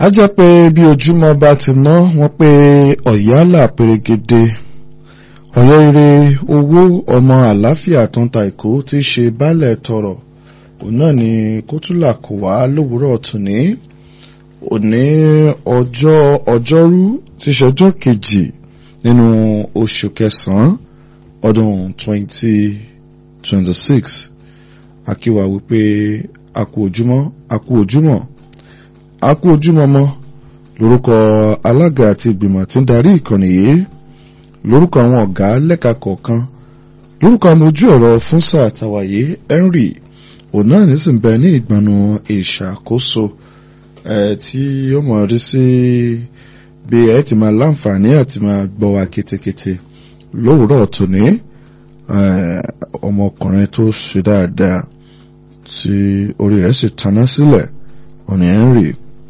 a jẹ́ pé bí ojúmọ́ bá ti mọ́ wọ́n pé ọ̀yálà pèrègede ọ̀yọ́ ire owó ọmọ àlàáfíà tó ń ta ìkó tí í ṣe baálẹ̀ tọrọ òun náà ni kótólà kò wá lówùúrọ̀ tòní òní ọjọ́ ọjọ́rú tí í ṣe ọjọ́ kejì nínú oṣù kẹsàn-án ọdún 2026 akíwa wípé a kú ojúmọ́ a kú ojúmọ́ a kú ojúmọ́ mọ́ lórúkọ alága àti ìgbìmọ̀ tí ń darí ìkànnì yìí lórúkọ àwọn ọ̀gá lẹ́ka kọ̀ọ̀kan lórúkọ àmì ojú ọ̀rọ̀ fún sáà tàwáyé Henry òun náà nísìn bẹ ní ìgbọ̀nù ìṣàkóso tí ó mọ̀ rí sí bí ẹ ti máa láǹfààní àti máa gbọ́ wa ketekete lówùúrọ̀ tòní ọmọkùnrin tó ṣe dáadáa tí orí rẹ̀ sì taná sílẹ̀ òní Henry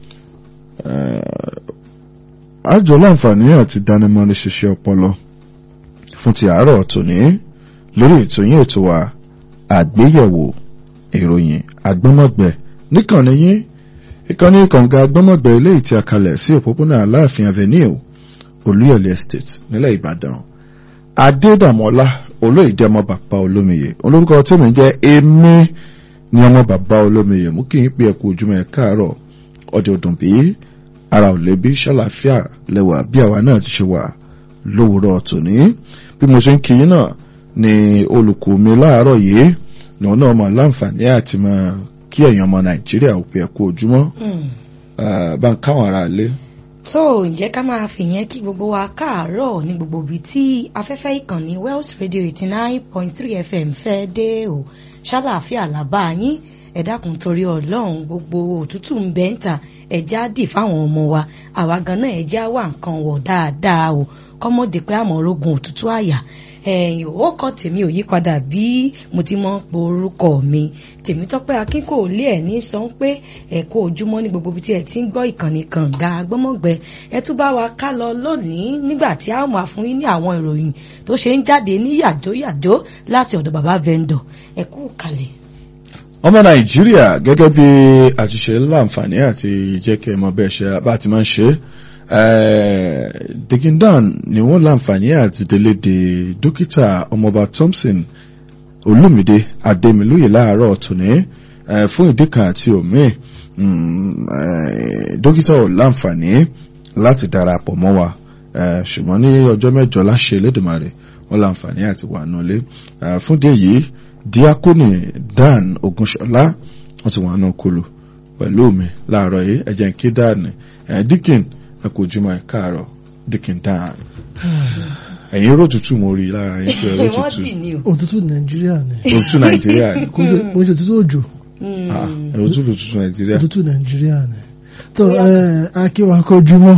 àjọ láǹfààní àti dánimọ̀ni ṣiṣẹ́ ọpọlọ fún ti àárọ̀ tòní lórí ètò yín ètò wa àgbéyẹ̀wò ìròyìn agbọ́mọ̀gbẹ́ níkànnì yín ìkànnì kànga agbọ́mọ̀gbẹ́ eléyìí tí a kalẹ̀ sí òpópónà aláàfin avenue olúyọ̀lé estate nílẹ̀ ìbàdàn adédàmọ́lá olóyèdè ọmọ bàbá olómiyè olórúkọ tèmi jẹ́ èmi ní ọmọ bàbá olómiyè mú kí n pè ẹ̀kú ojúmọ́ ẹ̀ káàárọ̀ ọjọ́ ọdún bíi ara ò lè bí ṣàlàáfíà lẹ́wà bí àwa náà ti ṣe wà lówùúrọ̀ tòní bí mo ṣe ń kí yín náà ni olùkọ́ mi láàárọ̀ yìí lòun náà mọ̀ láǹfààní àti mọ̀ kí ẹ̀yin ọmọ nàìjíríà ò pé ẹ kú ojúmọ́ bá ń káwọn ará lé. tó ǹjẹ́ ká máa fìyẹn kí gbogbo wa káàárọ̀ ní gbogbo ibi tí afẹ́fẹ́ ìkànnì Wells Radio eighty nine point three FM fẹ́ dé o ṣàlàáfíà làbá yín ẹ dákun torí ọlọ́run gbogbo òtútù ń bẹ́ ń ta ẹ̀já dì fáwọn ọmọ wa àwa gan náà ẹ̀já wà nǹkan wọ̀ dáadáa o kọ́mọ́dé pé àmọ́ rogun òtútù àyà ẹ̀yìn ó kọ́ tèmi ò yí padà bí mo ti mọ́ po orúkọ mi tèmi tọ́pẹ́ akínkò lé ẹ̀ ní sọ pé ẹ̀kọ́ ojúmọ́ ní gbogbo ibi tí ẹ ti ń gbọ́ ìkànnì kànga gbọ́mọ̀gbẹ́ ẹ tún bá wa ká lọ lónìí nígbà tí a máa fún yín ní àwọn ìròyìn tó ṣe ń jáde ní yàjóyàjó láti ọ̀dọ̀ bàbá vendor ẹ kú kalẹ̀ ọmọ nàìjíríà gẹ́gẹ́ bí àṣìṣe láǹfààní àti ìjẹ́kẹ́ mọ bẹ́ẹ̀ ṣe bá ti máa ń ṣe dikindan ni wọ́n láǹfààní àti délédé dókítà ọmọọba thompson olúmídé adémilóye láàárọ̀ tòní fún ìdí kan àti òmíì dókítà ò láǹfààní láti darapọ̀ mọ́ wa ṣùgbọ́n ní ọjọ́ mẹ́jọ láṣẹ Elédùmarè wọ́n láǹfààní àti wà nulẹ̀ fún díẹ̀ yìí díákónì dan ogunṣọlá wọn ti wà nù kulu pẹ̀lú mi láàárọ̀ yìí ẹ̀jẹ̀ ń kí dan dikin ẹ kò jùmọ̀ ẹ káàárọ̀ dikin dan ẹ̀yin ró tutù mo rí lára yín pé ró tutù òtútù nàìjíríà ni òtútù nàìjíríà ni kò ṣe òtútù òjò òtútù òtútù nàìjíríà òtútù nàìjíríà ni tó ẹ akíwa kojúmọ́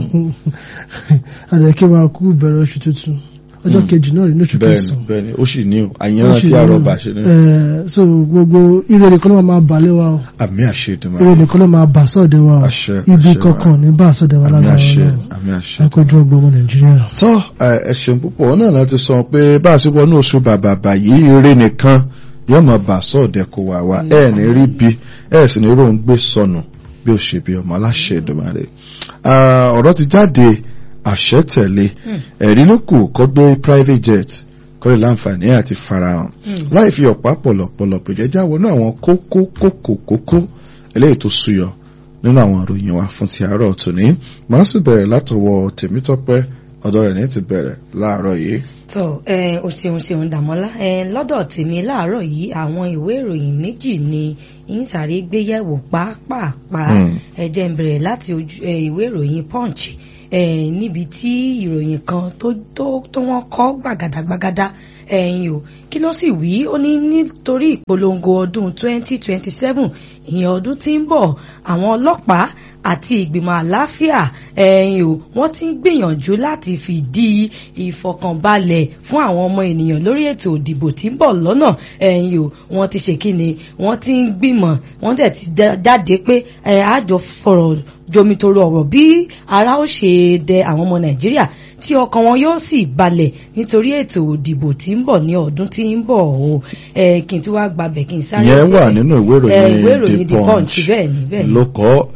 àdàkíwa kú bẹ̀rẹ̀ oṣù tuntun ọjọ́ kejì náà rí ní oṣù bẹ́ẹ̀ni kẹsàn-án bẹ́ẹ̀ni ó sì ní o àyànrán tí àrọ bá ṣe ní. ẹ so gbogbo ire nìkan ló máa bà lé wa o àmì àṣẹ ìdùnnú ire nìkan ló máa bà sọ́ọ̀dẹ̀ wa o Àṣẹ, ibi àṣẹ wa. kankan ní bà sọ́ọ̀dẹ̀ wa àmì lára àṣẹ Ọlọ́run àmì àṣẹ. akójú ọgbọ́n ọmọ nàìjíríà. tọ́ ẹ ṣeun púpọ̀ náà láti sọ pé bá a ṣe wọnú oṣù bàbà bàyí eré nìkan yóò máa bà sọ́ọ̀dẹ̀ kó wà wá ẹ̀ ní rí bí ẹ̀ sì ní ròún gbé sọnù bí ó ṣe bí ọmọ aláṣẹ Èdùmàrè. Ah, ọ̀rọ̀ ti jáde àṣẹ tẹ̀lé ẹ̀rí ló kù kọ́ gbé private jet kọ́ lè láǹfààní àti farahàn láì fi ọ̀pá pọ̀lọ̀pọ̀lọ̀ pèjẹ́jà wọnú àwọn kókó kókó kókó eléyìí tó súyọ nínú àwọn ìròyìn wa fún ti àárọ̀ tòní màá sì bẹ̀rẹ̀ látọwọ́ tèmítọ́pẹ́ ọ̀dọ̀ rẹ̀ ní ti bẹ̀rẹ̀ láàárọ̀ yìí. tó ẹ o ṣeun ṣeun dàmọ́lá ẹ lọ́dọ̀ tèmi láàárọ̀ yìí àwọn ìwé ìròyìn méjì ni ń sáré gbéyẹ̀wò pàápàá Hmm. ẹ jẹ́ n bẹ̀rẹ̀ láti ojú- ẹ, ìwé ìròyìn punch ẹ níbi tí ìròyìn kan tó tó tó wọ́n kọ gbàgàdàgbàgàdà ẹ̀yìn o kí ló sì wí ó ní nítorí ìpolongo ọdún 2027 ìyẹn ọdún tí ń bọ̀ àwọn ọlọ́pàá àti ìgbìmọ̀ àláfíà ẹ̀yìn o wọ́n ti ń gbìyànjú láti fìdí ìfọkànbalẹ̀ fún àwọn ọmọ ènìyàn lórí ètò ìdìbò tí ń bọ̀ lọ́nà ẹ̀yìn o wọ́n ti ṣe kíni wọ́n ti ń gbìmọ̀ wọ́n dẹ̀ ti dá- jáde pé ẹ̀ àjọ fọ̀rọ̀ jomitoro ọ̀rọ̀ bí ara ó ṣe dẹ àwọn ọmọ nàìjíríà tí ọkàn wọn yóò sì balẹ̀ nítorí ètò òdìbò tí ń bọ̀ ní ọdún tí ń bọ̀ o ẹ kí n tí wàá gbàbẹ̀ kí n sáré. yẹn wà nínú ìwé ẹ, ìwé ìròyìn ìròyìn the punch bẹ́ẹ̀ ni bẹ́ẹ̀ ni. ló kọ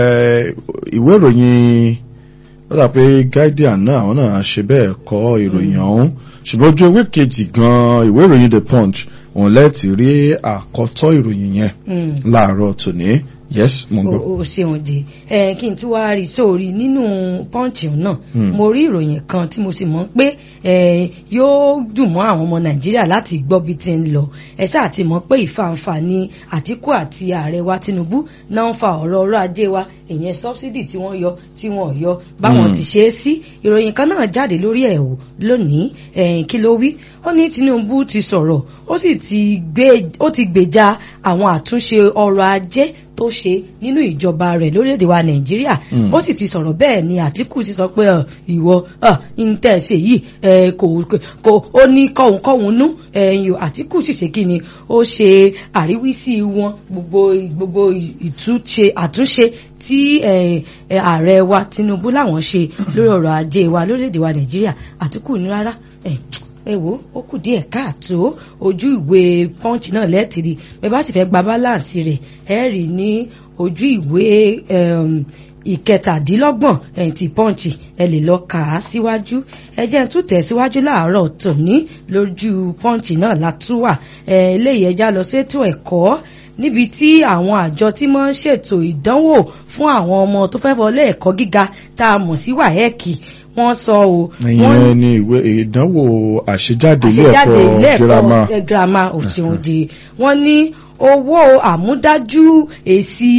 ẹ, ìwé ìròyìn ó dà pé guardian náà àwọn náà ṣe bẹ́ẹ̀ kọ ìròyìn ọ̀hún ṣùgbọ́n ojú ewé kejì gan ìwé ìròyìn the punch òun lẹ́ẹ̀tì rí àkọ́tọ́ ìròyìn yẹn Mm. láàárọ̀ tòní yes mo ń gbọ́. o o ṣeun de ẹ kí n tún wá rí sórí nínú pọ́ǹchì náà Hmm. mo rí ìròyìn kan tí mo sì mọ̀ pé ẹ yóò dùn mọ́ àwọn ọmọ nàìjíríà láti gbọ́ bí ti ń lọ ẹ ṣáà ti mọ̀ pé ìfàǹfà ni àtìkú àti ààrẹ wa tinubu náà ń fa ọ̀rọ̀ ọrọ̀ ajé wa ìyẹn sọ́bsidì tí wọ́n yọ tí wọ́n ò yọ báwọn Hmm. ti ṣe é sí ìròyìn kan náà jáde lórí ẹ̀ wò lónìí ẹ̀yìn kí ló wí ó ní tinubu ti sọ̀rọ̀ ó sì ti gbé ó ti gbèjà àwọn àtúnṣe ọrọ̀ ajé tó ṣe nínú ìjọba rẹ̀ lórílẹ̀‐èdè wa nàìjíríà Mm. ó sì ti sọ̀rọ̀ bẹ́ẹ̀ ni àtìkù sì sọ pé ọ, ìwọ ntẹ̀sẹ̀ yìí ẹ, kò kò ó ní kọ̀hún-kọ̀hún nú ẹ̀yìn àtìkù sì ṣe kí ni ó ṣe àríwísí wọn gbogbo gbogbo ìtúnṣe àtúnṣe tí ẹ, ẹ, ààrẹ wa tinubu làwọn ṣe lórí ọrọ̀ ajé wa lórílẹ̀‐èdè wa nàìjíríà àtìkù ní rárá ẹ, ẹ wo ó kù díẹ̀ káàtó ojú ìwé punch náà lẹ́tìrì bẹ́ẹ̀ bá sì fẹ́ gba balance rẹ̀ ẹ rí ní ojú ìwé um, ìkẹtàdínlọ́gbọ̀n ẹ̀yìn tí punch ẹ lè lọ kà á síwájú ẹ jẹ́ n tún tẹ̀síwájú láàárọ̀ tòní lójú punch náà látúwà ẹ eléyìí ẹja lọ sétò ẹ̀kọ́ níbi tí àwọn àjọ tí wọ́n ń ṣètò ìdánwò fún àwọn ọmọ tó fẹ́ wọlé ẹ̀kọ́ gíga tá a mọ̀ sí wàhẹ́ẹ̀kì wọ́n sọ o wọ́n ìyẹn ni ìwé ìdánwò àṣejáde ilé àṣejáde ilé ẹ̀kọ́ girama ẹ̀kọ́ girama òṣèòdì wọ́n ní owó àmúdájú èsì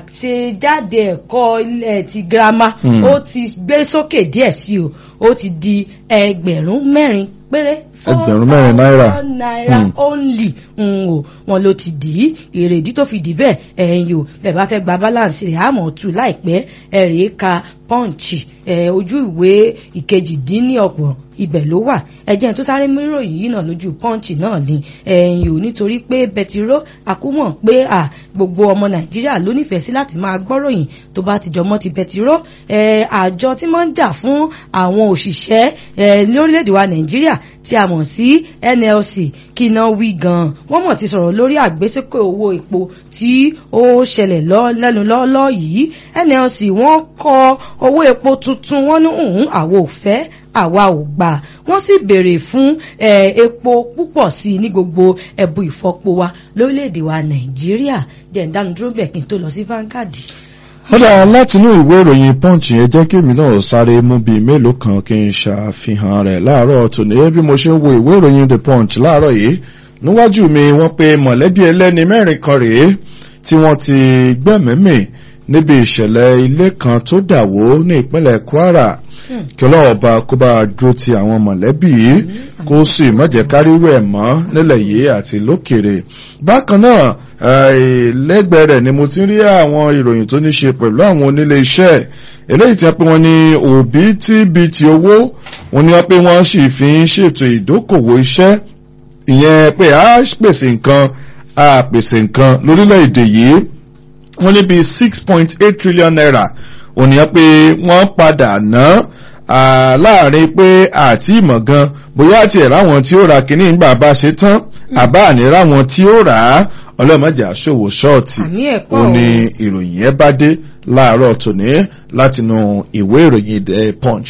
àṣejáde ẹ̀kọ́ ilẹ̀ ti girama Hmm. ó ti gbé sókè díẹ̀ sí o ó ti di ẹgbẹ̀rún mẹ́rin péré Ẹgbẹ̀rún mẹ́rin náírà. four naira Hmm. only ń o wọn ló ti dì í èrèdí tó fi dì bẹ́ẹ̀ ẹ̀yìn o bẹ́ẹ̀ bá fẹ́ gba balance rẹ̀ àmọ́ tù láìpẹ́ ẹ̀rì ka punch ẹ̀ ojú ìwé ìkejìdínlọ́gbọ̀n ibẹ̀ ló wà ẹ̀jẹ̀ tó sáré méròyìn yìí náà lójú punch náà ni ẹ̀yìn o nítorí pé bẹtiró àkúmọ̀ pé à gbogbo ọmọ nàìjíríà ló nífẹ̀ẹ́ sí láti máa gbọ́ròyìn tó bá ti jọmọ́ ti bẹtiró ẹ̀ àjọ tí wọ́n ń jà fún àwọn òṣìṣẹ́ ẹ̀ lórílẹ̀‐èdè wa nàìjíríà tí a mọ̀ sí nlc kí iná wí gan-an wọ́n mọ̀ ti sọ̀rọ̀ lórí àgbésókè owó epo tí ó ṣẹlẹ̀ lọ- lẹ́nu lọ́ọ́lọ́ yìí nlc wọ́n kọ owó epo tuntun wọ́n ní òun àwo ò fẹ́ àwa ò gbà wọ́n sì béèrè fún eh, epo púpọ̀ sí i ní gbogbo ẹ̀bù ìfọpo wa lórílẹ̀‐èdè wa nàìjíríà jẹ́ ìdánudúró bẹ̀ kí n tó lọ sí Vanguard. ó dára láti inú ìwé ìròyìn punch yẹn jẹ́ kí èmi náà sáré mú bíi mélòó kan kí n ṣàfihàn rẹ̀ láàárọ̀ tòní bí mo ṣe ń wo ìwé ìròyìn the punch láàárọ̀ yìí níwájú mi wọ́n pe mọ̀lẹ́bí ẹlẹ́ni mẹ́rin kan rèé tí wọ́n ti gbẹ́mìímì níbi ìṣẹ̀lẹ̀ ilé kan tó dàwó ní ìpínlẹ̀ kwara Hmm. kí ọlọ́run ọba kó bá dúró ti àwọn mọ̀lẹ́bí yìí kó sì má jẹ́ ká rírú ẹ̀ mọ́ nílẹ̀ yìí àti lókèrè bákan náà eh, lẹ́gbẹ̀ẹ́ rẹ̀ ni mo ti ń rí àwọn ìròyìn tó ní ṣe pẹ̀lú àwọn onílé iṣẹ́ eléyìí tí wọ́n pé wọ́n ní òbítíbitì owó wọ́n ní wọ́n pé wọ́n sì fi ń ṣètò ìdókòwò iṣẹ́ ìyẹn pé a pèsè nǹkan a pèsè nǹkan lórílẹ̀‐èdè yìí wọ́n ní bíi six point eight trillion naira ònìyàn pé wọ́n padà ná ah, láàrin pé àti ìmọ̀ gan bóyá àti ẹ̀ ráwọn tí ó ra kínní nígbà bá ṣe tán àbá àní ráwọn tí ó rà á ọlọ́mọdé àṣòwò ṣọ́ọ̀tì àmì ẹ̀kọ́ ó ní ìròyìn yẹn bá dé láàárọ̀ tòní látinú ìwé ìròyìn the punch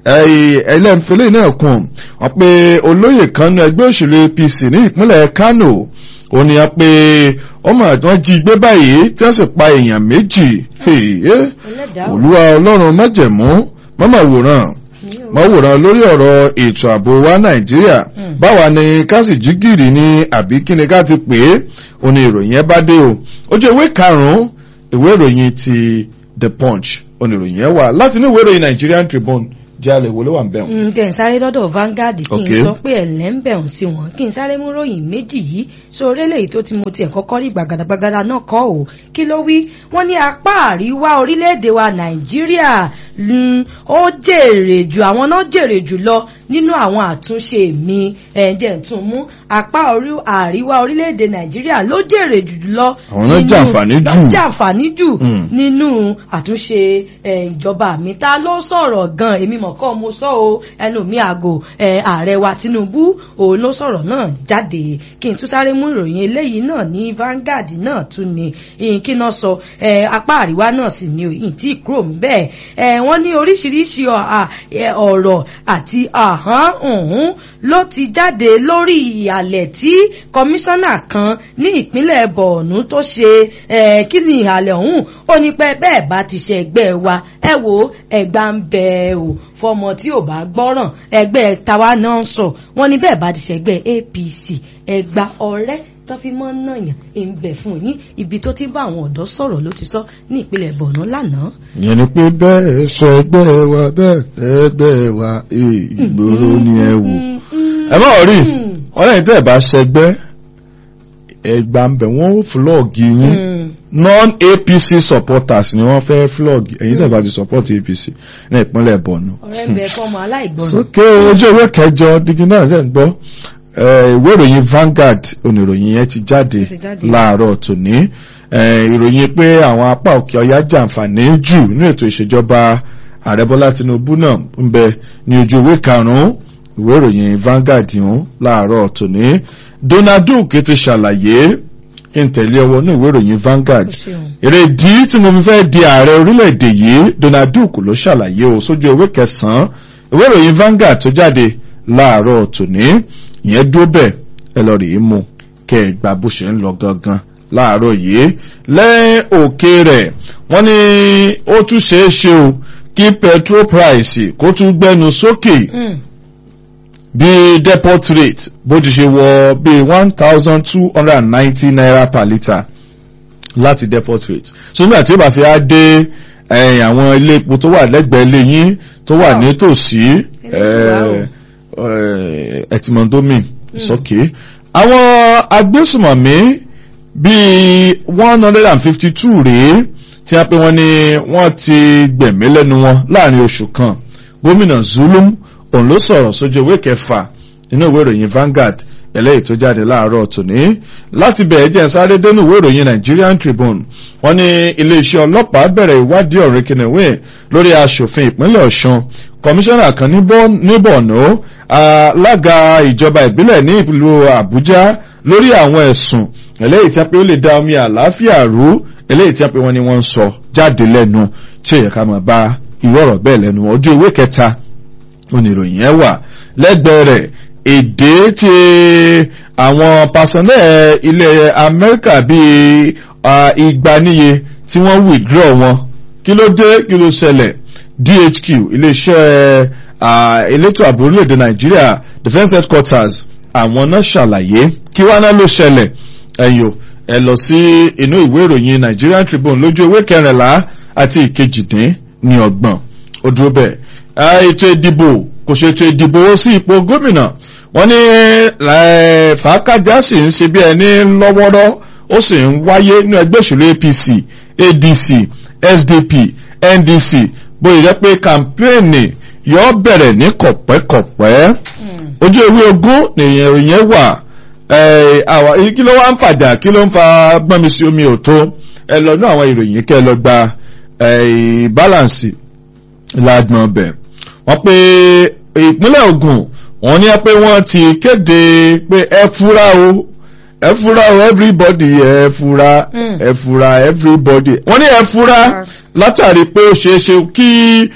ẹlẹ́nfẹ́lẹ́ náà kùn wọ́n pé olóyè kan ní ẹgbẹ́ òṣèlú apc ní ìpínlẹ̀ kano ó ní wọ́n pé ọmọ àtúwọ́n jí gbé báyìí tí wọ́n sì pa èèyàn méjì Hey, eh, ẹlẹ́dàá olúwa ọlọ́run májẹ̀mú mọ́mọ́ wòran mọ́ wòran lórí ọ̀rọ̀ ètò ààbò wa nàìjíríà Mm. báwa ni ká sì jí gìrì ní àbí kí ni ká ti pè é ó ní ìròyìn ẹ bá dé o ojú ìwé karùn-ún ìwé ìròyìn ti the punch ó ní ìròyìn ẹ wà láti ní ìwé ìròyìn nigerian tribune jẹ́ àlẹ́ ìwọlé wà ń bẹ̀rù. Mm, kí n sáré lọ́dọ̀ Vanguard kí Okay. n sọ pé ẹ̀lẹ́ ń bẹ̀rùn sí wọn kí n sáré mú ròyìn méjì yìí sórí eléyìí tó ti mo tiẹ̀ kọ́kọ́ rí gbàgàdàgbàgàdà náà kọ́ ò kí ló wí wọ́n ní apá àríwá orílẹ̀-èdè wa Nàìjíríà mm, ó jèrè jù àwọn náà jèrè jù lọ nínú àwọn àtúnṣe mi ẹ̀jẹ̀ tún mú apá orí àríwá orílẹ̀-èdè nàìjíríà ló jèrè jùlọ Àwọn náà jàǹfààní jù. náà jàǹfààní jù Mm. nínú àtúnṣe eh, ìjọba mi ta ló sọ̀rọ̀ gan èmi mọ̀ kọ́ mo sọ o ẹnu mi àgò eh, ààrẹ wa Tinubu òun ló sọ̀rọ̀ náà jáde kí n tún sáré mú ìròyìn eléyìí náà ní Vanguard náà tún ni ìyìn kí náà sọ eh, apá àríwá náà sì ni òyìn tí kúrò ń bẹ́ẹ̀ eh, wọ́n ní oríṣiríṣi ọ̀- à- eh, ọ̀rọ̀ àti àhán ọ̀hún ló ti jáde lórí ìhàlẹ̀ tí kọmíṣánná kan ní ìpínlẹ̀ Borno tó ṣe eh, kí ni ìhàlẹ̀ ọ̀hún ó ní pé bẹ́ẹ̀ bá ti ṣe ẹgbẹ́ wa ẹ wo ẹgbà ń bẹ o fọmọ tí ò bá gbọ́ràn ẹgbẹ́ tàwa náà ń sọ wọ́n ní bẹ́ẹ̀ bá ti ṣe ẹgbẹ́ APC ẹgbà ọ̀rẹ́ tó fi mọ́ nàyàn ń bẹ̀ fún yín ibi tó ti bá àwọn ọ̀dọ́ sọ̀rọ̀ ló ti sọ ní ìpínlẹ̀ Borno lánàá. ìyẹn ni pé bẹ́ẹ̀ sọ ẹgbẹ́ wa bẹ́ẹ̀ ẹgbẹ́ wa eh, ìgboro ni ẹ wò ẹ má rí wọn lẹ́yìn tẹ́ ẹ bá ṣẹgbẹ́ ẹgbà ń bẹ̀ wọ́n flọ́ọ̀gì yín non-APC supporters ni wọ́n fẹ́ flog ẹ̀yin tẹ́ bá ti support APC ní ìpínlẹ̀ Borno. ọ̀rẹ́ ń bẹ fọmọ aláìgbọràn. sókè ojú ewé kẹjọ dígí náà ṣe ń gbọ́ Eh, ìwé ìròyìn Vanguard oníròyìn yẹn ti jáde Ó ti jáde. láàárọ̀ tòní Eh, ìròyìn pé àwọn apá òkè ọya jàǹfààní jù nínú ètò ìṣèjọba ààrẹ Bọ́lá Tinubu náà ń bẹ ní ojú ewé karùn-ún ìwé ìròyìn Vanguard ọ̀hún láàárọ̀ tòní Donald Duke ti ṣàlàyé kí n tẹ̀lé ọwọ́ ní ìwé ìròyìn Vanguard Ó ṣeun. èrèdí tí mo fi fẹ́ di ààrẹ orílẹ̀-èdè yìí Donald Duke ló ṣàlàyé o sójú ewé kẹsàn-án ìwé ìròyìn Vanguard tó jáde láàárọ̀ tòní ìyẹn dúró bẹ́ẹ̀ ẹ lọ rèé mu kẹ́ ẹ gba bó ṣe ń lọ gangan láàárọ̀ yìí lẹ́yìn òkè rẹ̀ wọ́n ní ó tún ṣeé ṣe o kí petrol price kó tún gbẹnu sókè Mm. bí depot rate bó ti ṣe wọ bí one thousand two hundred and ninety naira per litre láti depot rate so nígbà tí ó bá fi á dé ẹ̀yìn àwọn ilé epo tó wà lẹ́gbẹ̀ẹ́ ilé yín tó wà Wow. nítòsí Ẹlẹ́gbẹ̀ẹ́ ẹtìmọ̀dómì sókè àwọn agbésùmọ̀mí bíi one hundred and fifty two rèé tí a pè wọ́n ní wọ́n ti gbẹ̀mí lẹ́nu wọn láàrin oṣù kan gómìnà Zulum òun ló sọ̀rọ̀ sójú ìwé kẹfà nínú ìwé ìròyìn Vanguard eléyìí tó jáde láàárọ̀ tòní láti bẹ̀ẹ́ jẹ́ sáré dénú ìwé ìròyìn Nigerian Tribune wọ́n ní iléeṣẹ́ ọlọ́pàá bẹ̀rẹ̀ ìwádìí ọ̀rẹ́ kìnìún lórí aṣòfin ìpínlẹ̀ Ọ̀ṣun kọmíṣánná kan ní Bọ́- ní Borno alága ìjọba ìbílẹ̀ ní ìlú Àbújá lórí àwọn ẹ̀sùn eléyìí tí a pé ó lè da omi àlàáfíà rú eléyìí tí a pé wọ́n ní wọ́n ń sọ jáde lẹ́nu tí ó yẹ ká máa bá irú ọ̀rọ̀ bẹ́ẹ̀ lẹ́nu wọn. ojú ìwé kẹta oníròyìn yẹn wà lẹ́gbẹ̀ẹ́ rẹ̀ èdè tí àwọn pàṣẹlẹ̀ ilẹ̀ Amẹ́ríkà bíi ah, igba níye tí wọ́n withdraw wọn kí ló dé kí ló ṣẹlẹ̀ DHQ iléeṣẹ́ ah, elétò ààbò orílẹ̀-èdè Nàìjíríà Defence Headquarters àwọn náà ṣàlàyé kí wá náà ló ṣẹlẹ̀ ẹ̀yọ́ ẹ lọ sí inú ìwé ìròyìn Nigerian Tribune lójú ewé kẹrìnlá àti ìkejìdín ní ọgbọ̀n ó dúró bẹ́ẹ̀ Ah, ètò ìdìbò kò ṣe ètò ìdìbò ó sí ipò gómìnà wọ́n ní eh, fàákàjà sì ń ṣe bí ẹni lọ́wọ́rọ́ ó sì ń wáyé ní ẹgbẹ́ òṣèlú APC ADC SDP NDC bóyá jẹ́ pé kàmpéènì yóò bẹ̀rẹ̀ ní kọ̀pẹ́kọ̀pẹ́ Mm. ojú ewé ogún nìyẹn ìyẹn wà ẹ àwa kí ló wá ń fàjà kí ló ń fa gbọ́nmi sí omi òtó ẹ lọ ní àwọn ìròyìn kẹ́ ẹ lọ gba ẹ balance lágbọ̀n ọbẹ̀ wọ́n pé ìpínlẹ̀ Ògùn wọ́n ní pé wọ́n ti kéde pé ẹ fura o ẹ fura o everybody ẹ fura Mm. ẹ fura everybody wọ́n ní ẹ fura látàrí pé ó ṣeé ṣe kí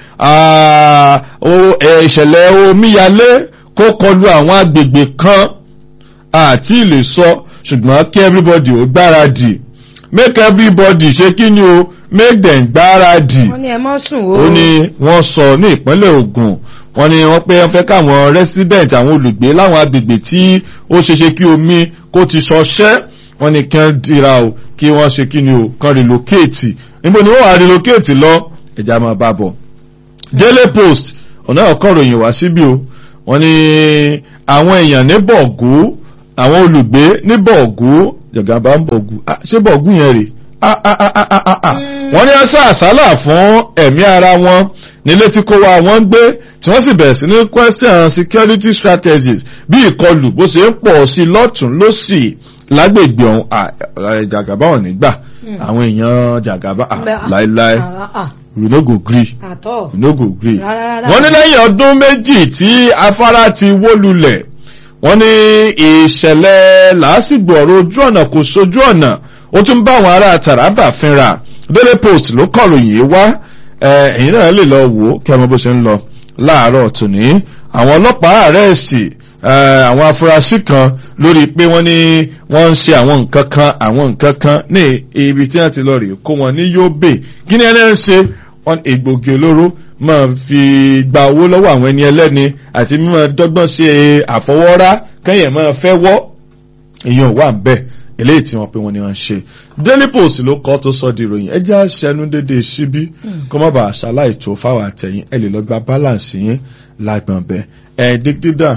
ah, o- ẹ, ìṣẹ̀lẹ̀ omíyalé kó kọlu àwọn agbègbè kan àti lè sọ ṣùgbọ́n kí everybody ó gbáradì make everybody ṣe kí ni o make them gbáradì wọ́n ní ẹ mọ́ sùn o. ó ní wọ́n sọ ní ìpínlẹ̀ Ògùn wọ́n ní wọ́n pé wọ́n fẹ́ káwọn resident àwọn olùgbé láwọn agbègbè tí ó ṣeṣe kí omi kó ti ṣọṣẹ́ wọ́n ní kí wọ́n dira o kí wọ́n ṣe kí ni o kan relocate níbo ni wọ́n wá relocate lọ ẹ̀já máa bá bọ̀. Daily Post ọ̀nà ọ̀kọ́ ròyìn wá síbí o wọ́n ní àwọn èèyàn ní bọ̀gú àwọn olùgbé ní bọ̀gú jọ̀gàbá ń bọ̀gú Ah, ṣé bọ̀gú yẹn rè ah ah ah ah ah ah Mm. wọ́n ní ẹsẹ̀ àsálà fún ẹ̀mí ara wọn nílé tí kò wá wọ́n ń gbé tí wọ́n sì bẹ̀rẹ̀ sí ní question security strategies bí ìkọlù bó ṣe ń pọ̀ sí lọ́tún lọ́sì lágbègbè ọ̀hún à- à- jàgàbá ò ní gbà àwọn èèyàn jàgàbá à, láéláé we no go gree àtọ̀ we no go gree. Rárá, rárá. wọ́n ní lẹ́yìn ọdún méjì tí afárá ti wó lulẹ̀ wọ́n ní ìṣẹ̀lẹ̀ làásìgbò ọ̀rọ̀ ojú ọ̀nà kò sojú ọ̀nà ó tún bá àwọn ará Taraba fínra Daily Post ló kọ̀ròyìn yìí wá ẹ, ẹ̀yin náà lè lọ wò ó kí ẹ mọ bó ṣe ń lọ láàárọ̀ tòní àwọn ọlọ́pàá àrẹ́ẹ̀sì àwọn afurasí kan lórí pé wọ́n ní wọ́n ń ṣe àwọn nǹkan kan àwọn nǹkan kan ní ibi tí wọ́n ti lọ rèé kó wọn ní Yobe kí ni ẹni ń ṣe wọ́n egbògi olóró máa fi gba owó lọ́wọ́ àwọn ẹni ẹlẹ́ni àti mímọ́ dọ́gbọ́n ṣe àfọwọ́rá kẹ́yìn máa fẹ́ wọ́ èèyàn wà ń bẹ̀ eléyìí tí wọ́n pé wọ́n ní wọ́n ṣe Daily Post ló kọ́ tó sọ di ìròyìn ẹjẹ́ àṣẹnu dédé síbí kó má bàa ṣaláì tó fáwọn àtẹ̀yìn ẹ lè lọ gba balance yín lágbọ̀n bẹ́ẹ̀ ẹ̀ dígídà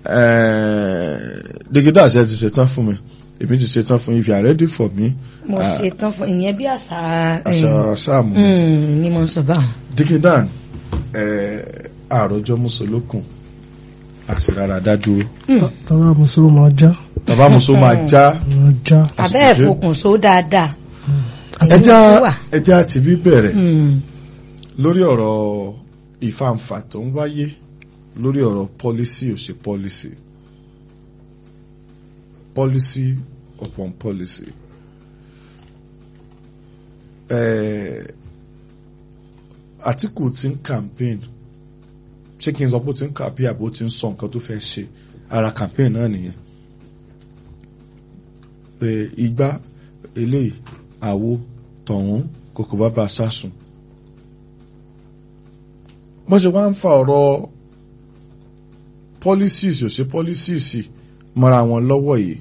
dígídà ṣe ti ṣetán fún mi èmi ti ṣetán fún if you are ready for me mo Ah. ṣe tán fún ìyẹn bí àṣà àṣà sáàmù mm, ni mo ń sọ báwọn. dígídà àròjọ mùsùlùkùn àṣìrára dádúró tọ́wọ́ mùsùlùmí máa já bàbá mùsùlùmí máa já máa já. abẹ́ Àṣìṣe. ẹ̀fọkùn só dáadáa. ẹja Ẹ̀yin ló wà. ẹja àti bíbẹ̀rẹ̀ Mm. lórí ọ̀rọ̀ ìfàǹfà tó ń wáyé lórí ọ̀rọ̀ policy ò ṣe policy policy upon policy. Eh, Àtíkù ti ń campaign ṣé kí n sọ pé ó ti ń campaign àbí ó ti ń sọ nǹkan tó fẹ́ ṣe ara campaign náà nìyẹn pé igbá eléyìí àwo tọ̀hún kòkò bàbá sásùn bọ́n ṣe wá ń fa ọ̀rọ̀ policies ò ṣe policies mọ́ra wọn lọ́wọ́ yìí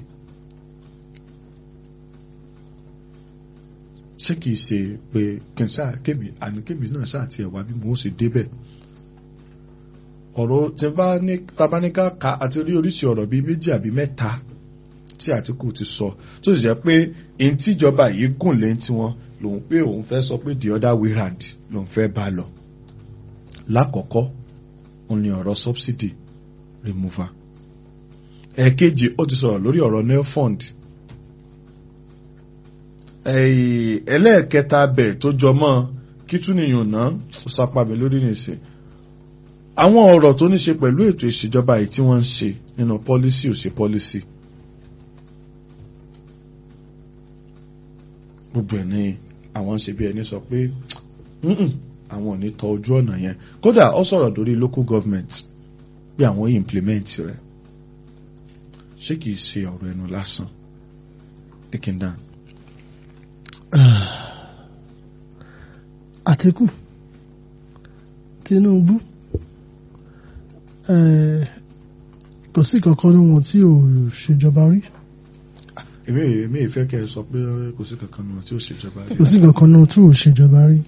ṣé kìí ṣe pé kí n ṣáà kébì àní kébì náà ṣáà tiẹ̀ wá bí mo ó ṣe débẹ̀ ọ̀rọ̀ tí bá ní tabaníká ka àti rí oríṣi ọ̀rọ̀ bíi méjì àbí mẹ́ta tí Àtíkù ti sọ tó sì jẹ́ pé èyí tíjọba yìí gùn lé tiwọn lòun pé òun fẹ́ sọ pé the other way round lòun fẹ́ bá lọ lákọ̀ọ́kọ́ òun ni ọ̀rọ̀ subsidy remover ẹ̀ẹ̀kejì ó ti sọ̀rọ̀ lórí ọ̀rọ̀ nail fund ẹ̀yìn ẹlẹ́ẹ̀kẹta bẹ̀ tó jọ mọ́ kí tún nìyàn náà ó sápá mi lórí nìsín àwọn ọ̀rọ̀ tó ní ṣe pẹ̀lú ètò ìṣèjọba yìí tí wọ́n ń ṣe nínú policy ò ṣe policy gbogbo ẹ̀ ní àwọn ń ṣe bí ẹni sọ pé "Mm-mm, àwọn ò ní tọ ojú ọ̀nà yẹn kódà ó sọ̀rọ̀ lórí local government bí àwọn yìí implement rẹ̀ ṣé kìí ṣe ọ̀rọ̀ ẹnu lásán dickindan Àtíkù Tinubu eh, kò sí kankan ní wọn tí ò ṣèjọba rí èmi èmi ìfẹ́ kẹ́ ẹ sọ pé kò sí kankan nù tí ó ṣèjọba rí kò sí kankan ní wọn tí ò ṣèjọba rí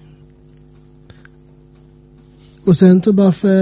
kò sẹ́ni tó bá fẹ́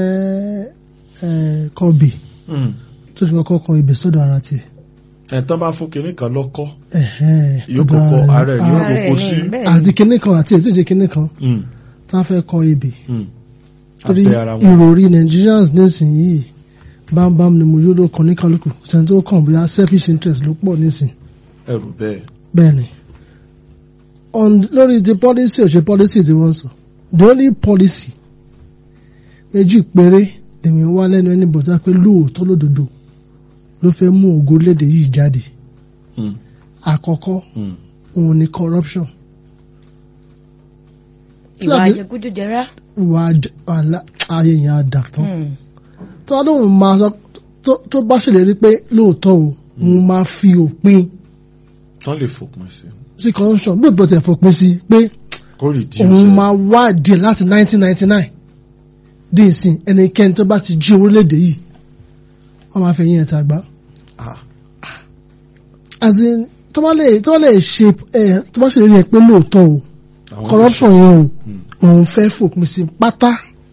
eh, kọ́bì Mm. tó fi kọ́kọ́ kan ibè sọ́dọ̀ ara tiẹ̀ ẹ̀tọ́ bá fún kinní kan lọ́kọ́ ẹ̀hẹ́n, yóò ọ̀dọ̀ kọ́kọ́ ara ara ẹ̀ rẹ̀. yóò Ah, Ààrẹ kókó ni, sí bẹ́ẹ̀ ni. àti kinní kan àti ètò ìjẹ́ kinní kan Mm. tá a fẹ́ kọ ibè Mm. torí abẹ́ ara wọn ìròrí Nigerians nísìnyìí bámbám ni mo yóò ló kàn ní kálukú sẹ́ni tó kàn bóyá selfish interest ló pọ̀ nísìn ẹrù bẹ́ẹ̀ bẹ́ẹ̀ ni on lórí ti policy ò ṣe policy tí wọ́n sọ the only policy méjì péré lèmi wá lẹ́nu ẹni bọ̀dá pé lóòótọ́ lódodo ló fẹ́ mú ògo léde yìí jáde Mm. àkọ́kọ́ Mm. òun ni corruption ìwà Láti- àjẹkújẹrá. ìwà àj- àlá- ayé yẹn á dà tán Mm. tó lóun máa sọ tó- tó bá ṣèlérí pé lóòótọ́ o òun máa fi òpin tán lè fòpin sí sí corruption bí òbí tẹ̀ fòpin sí pé kó reduce òun ẹ̀. máa wádìí láti 1999 dé ìsìn ẹnikẹ́ni tó bá ti jí orílẹ̀-èdè yìí wọ́n máa fẹ̀yìn ẹ̀ tàgbá. Ah. as in tó bá lè tó bá lè ṣe ẹ tó bá ṣèlérí ẹ pé lóòótọ́ o Àwọn corruption yẹn o Mm. òun fẹ́ fòpin sí pátá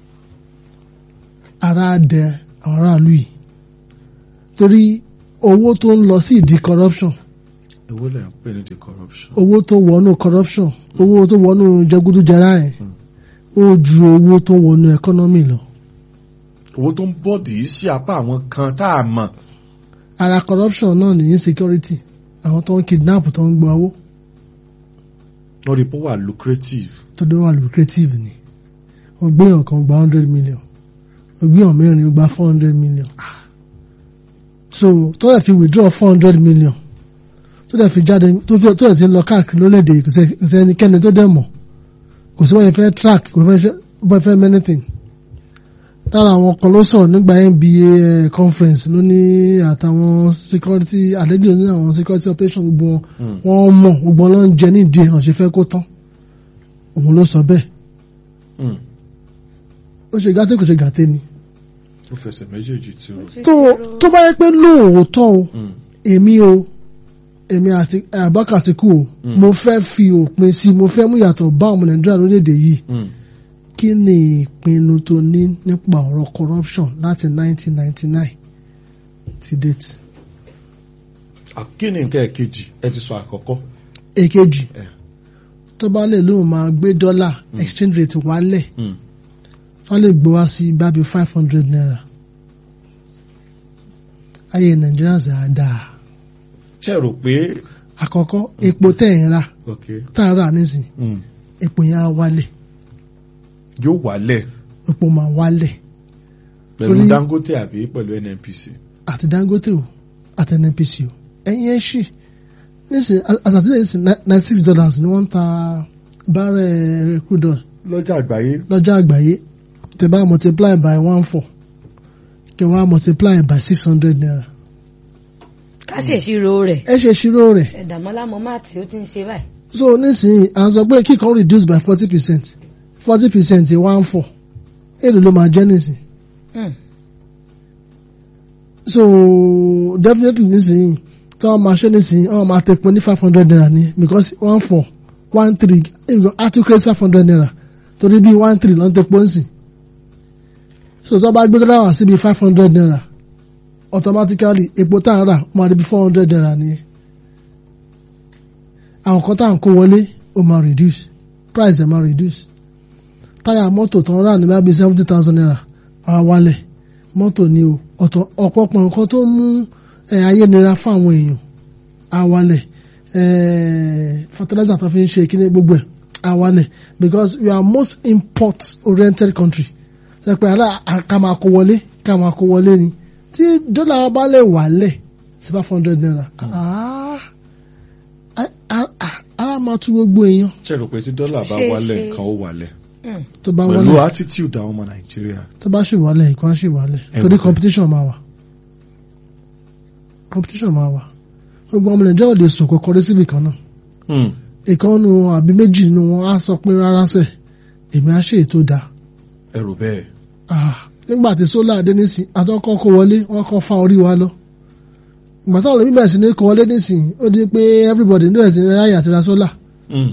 ara dẹ àwọn aráàlú yìí torí owó tó ń lọ sí ìdí corruption èwo lẹ̀ ń pè ní the corruption. owó tó wọnú corruption owó tó wọnú jẹgúdújẹrá ẹ̀ ó ju owó tó wọnú economy lọ owó tó ń bọ́ọ̀dì yìí sí apá àwọn kan tá a mọ̀ ara corruption náà ní insecurity àwọn tó ń kidnap tó ń gba owó lórí pé ó wà lucrative tó dé wà lucrative ni ó gbé èèyàn kan gba hundred million ó gbé èèyàn mẹ́rin ó gba four hundred million so tó dẹ̀ fi withdraw four hundred million tó dẹ̀ fi jáde tó fi tó dẹ̀ ti lọ káàkiri lórílẹ̀‐èdè yìí kò sẹ́- kò sẹ́ ẹnikẹ́ni tó dẹ̀ mọ̀ kò sí wọ́n yẹn fẹ́ track kò fẹ́ ṣe- bọ́ fẹ́ many anything lára àwọn kan ló sọ̀rọ̀ nígbà NBA eh, conference ló ní àtàwọn security àlejò ní àwọn security operation gbogbo wọn wọ́n mọ̀ gbogbo wọn ló ń jẹ ní ìdí ẹ̀ hàn ṣe fẹ́ kó tán òun ló sọ bẹ́ẹ̀ Mm. ó ṣe gàtẹ́ kò ṣe gàtẹ́ ni ó fẹsẹ̀ méjèèjì tí ó. tó tó bá yẹ pé lóòótọ́ o Mm. èmi o èmi àti Abubakar Atiku o Mm. mo fẹ́ fi òpin sí mo fẹ́ mú ìyàtọ̀ bá ọmọ Nàìjíríà lórílẹ̀‐èdè yìí Mm. kí ni ìpinnu tó ní nípa ọ̀rọ̀ corruption láti 1999 ti date. àkíní nǹkan ẹ̀kejì ẹ ti sọ àkọ́kọ́. èkejì Eh. tó bá lè lóun máa gbé dọ́là exchange rate wálẹ̀ Mm. wọ́n lè gbé wá sí bábí five hundred naira ayé Nàìjíríà sì á dáa ṣe rò pé. àkọ́kọ́ epo tẹ̀ ń rà ok. tá a rà nísìn Mm. epo yẹn á wálẹ̀ yóò wálẹ̀ epo máa wálẹ̀ pẹ̀lú Torí- Dangote àbí pẹ̀lú NNPC. àti Dangote o àti NNPC o ẹ̀yin ẹ̀ ṣì nísìn àtàtúndẹ̀ nísìn ninety six dollars ni wọ́n ń ta bárẹ̀ crude oil lọ́jà àgbáyé. lọ́jọ́ àgbáyé tẹ́ bá multiply by one four kẹ́ wá multiply by six hundred naira ká ṣèṣirò rẹ̀ ẹ ṣe ṣírò rẹ̀ ẹ̀dàmọ́lá mọ́ máàtì ó ti ń ṣe báyìí. so nísìnyí à ń sọ pé kíkan reduce by forty percent forty percent one four èlò ló máa jẹ́ nísìn Hmm. so definitely nísìnyí tí wọ́n máa ṣe nísìnyí wọ́n máa tẹ̀ pé ní five hundred naira ni because one four one three even atu create five hundred naira torí bí one three ló ń tẹ̀ pọ́ nsìn so tí wọ́n bá gbé dáwà síbi five hundred naira automatically epo tá à ń rà ó máa di bí four hundred naira nìyẹn àwọn kan tá à ń kó wọlé ó máa reduce price ẹ̀ máa reduce táyà mọ́tò tó ń rà ní bá bí seventy thousand naira á wálẹ̀ mọ́tò ni o ọ̀tọ̀ ọ̀pọ̀pọ̀ nǹkan tó mú ẹ̀ ayé nira fún àwọn èèyàn á wálẹ̀ ẹ̀ fertilizer tó fi ń ṣe kíní gbogbo ẹ̀ á wálẹ̀ because we are most import oriented country ṣe pé àlá ká máa kó wọlé ká máa kó wọlé ni tí dọ́là wa bá lè wálẹ̀ sí five hundred naira ah, ah, ah, ah, ara máa tú gbogbo èèyàn ṣe rò pé tí dọ́là bá Ṣe- wálẹ̀ ṣe- nǹkan ó wálẹ̀. Hmm. tó bá pẹ̀lú wálẹ̀ attitude àwọn ọmọ Nàìjíríà. tó bá ṣì wálẹ̀ nǹkan á ṣì wálẹ̀ Ẹ torí wò ó. competition máa wà competition máa wà gbogbo ọmọ nàìjíríà ò lè sùn kọkọ rí síbì kan náà Mm. ìkan nu wọn àbí méjì nu wọn á sọ pé rárá sẹ èmi á ṣe ètò dáa ẹ rò bẹ́ẹ̀. Ah, nígbà tí sólà dé nísìn àtọkọ kó wọlé wọn kọ fa orí wa lọ ìgbà táwọn olómi bẹ̀rẹ̀ sí ní kó wọlé nísìn ó di pé everybody ní ẹ̀sìn ráyà àti ra sólà Mm.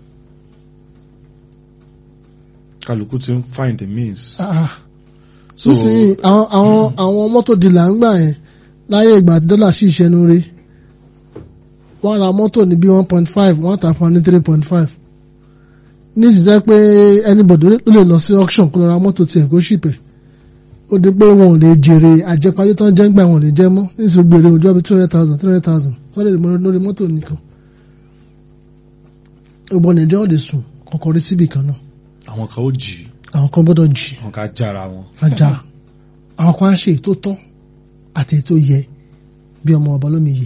kálukú ti ń find the means. Ah, so nísìnyí àwọn àwọn àwọn mọ́tò dìlà ń gbà yẹn láyé ìgbà tí dọ́là sì ṣẹnu rí wọ́n ra mọ́tò ní bí one point five wọ́n tà fún wa ní three point five nísìnyí jẹ́ pé anybody ló lè lọ sí auction kó lọ ra mọ́tò tiẹ̀ kó ṣìpẹ̀ ó di pé wọn ò lè jèrè àjẹpáyé tán jẹ́ ń gbà wọn ò lè jẹ́ mọ́ nísìnyí gbèrè òjò bíi two hundred thousand three hundred thousand wọ́n lè mọ lórí mọ́tò nìkan gbogbo nàìjíríà ò lè sùn kọ̀ọ̀kan rí síbì kan náà àwọn kan ó jì í àwọn kan gbọ́dọ̀ jì àwọn kan á jára wọn. ajá àwọn kan á ṣe ètò tọ́ àti ètò yẹ bí ọmọ ọba lómi yẹ.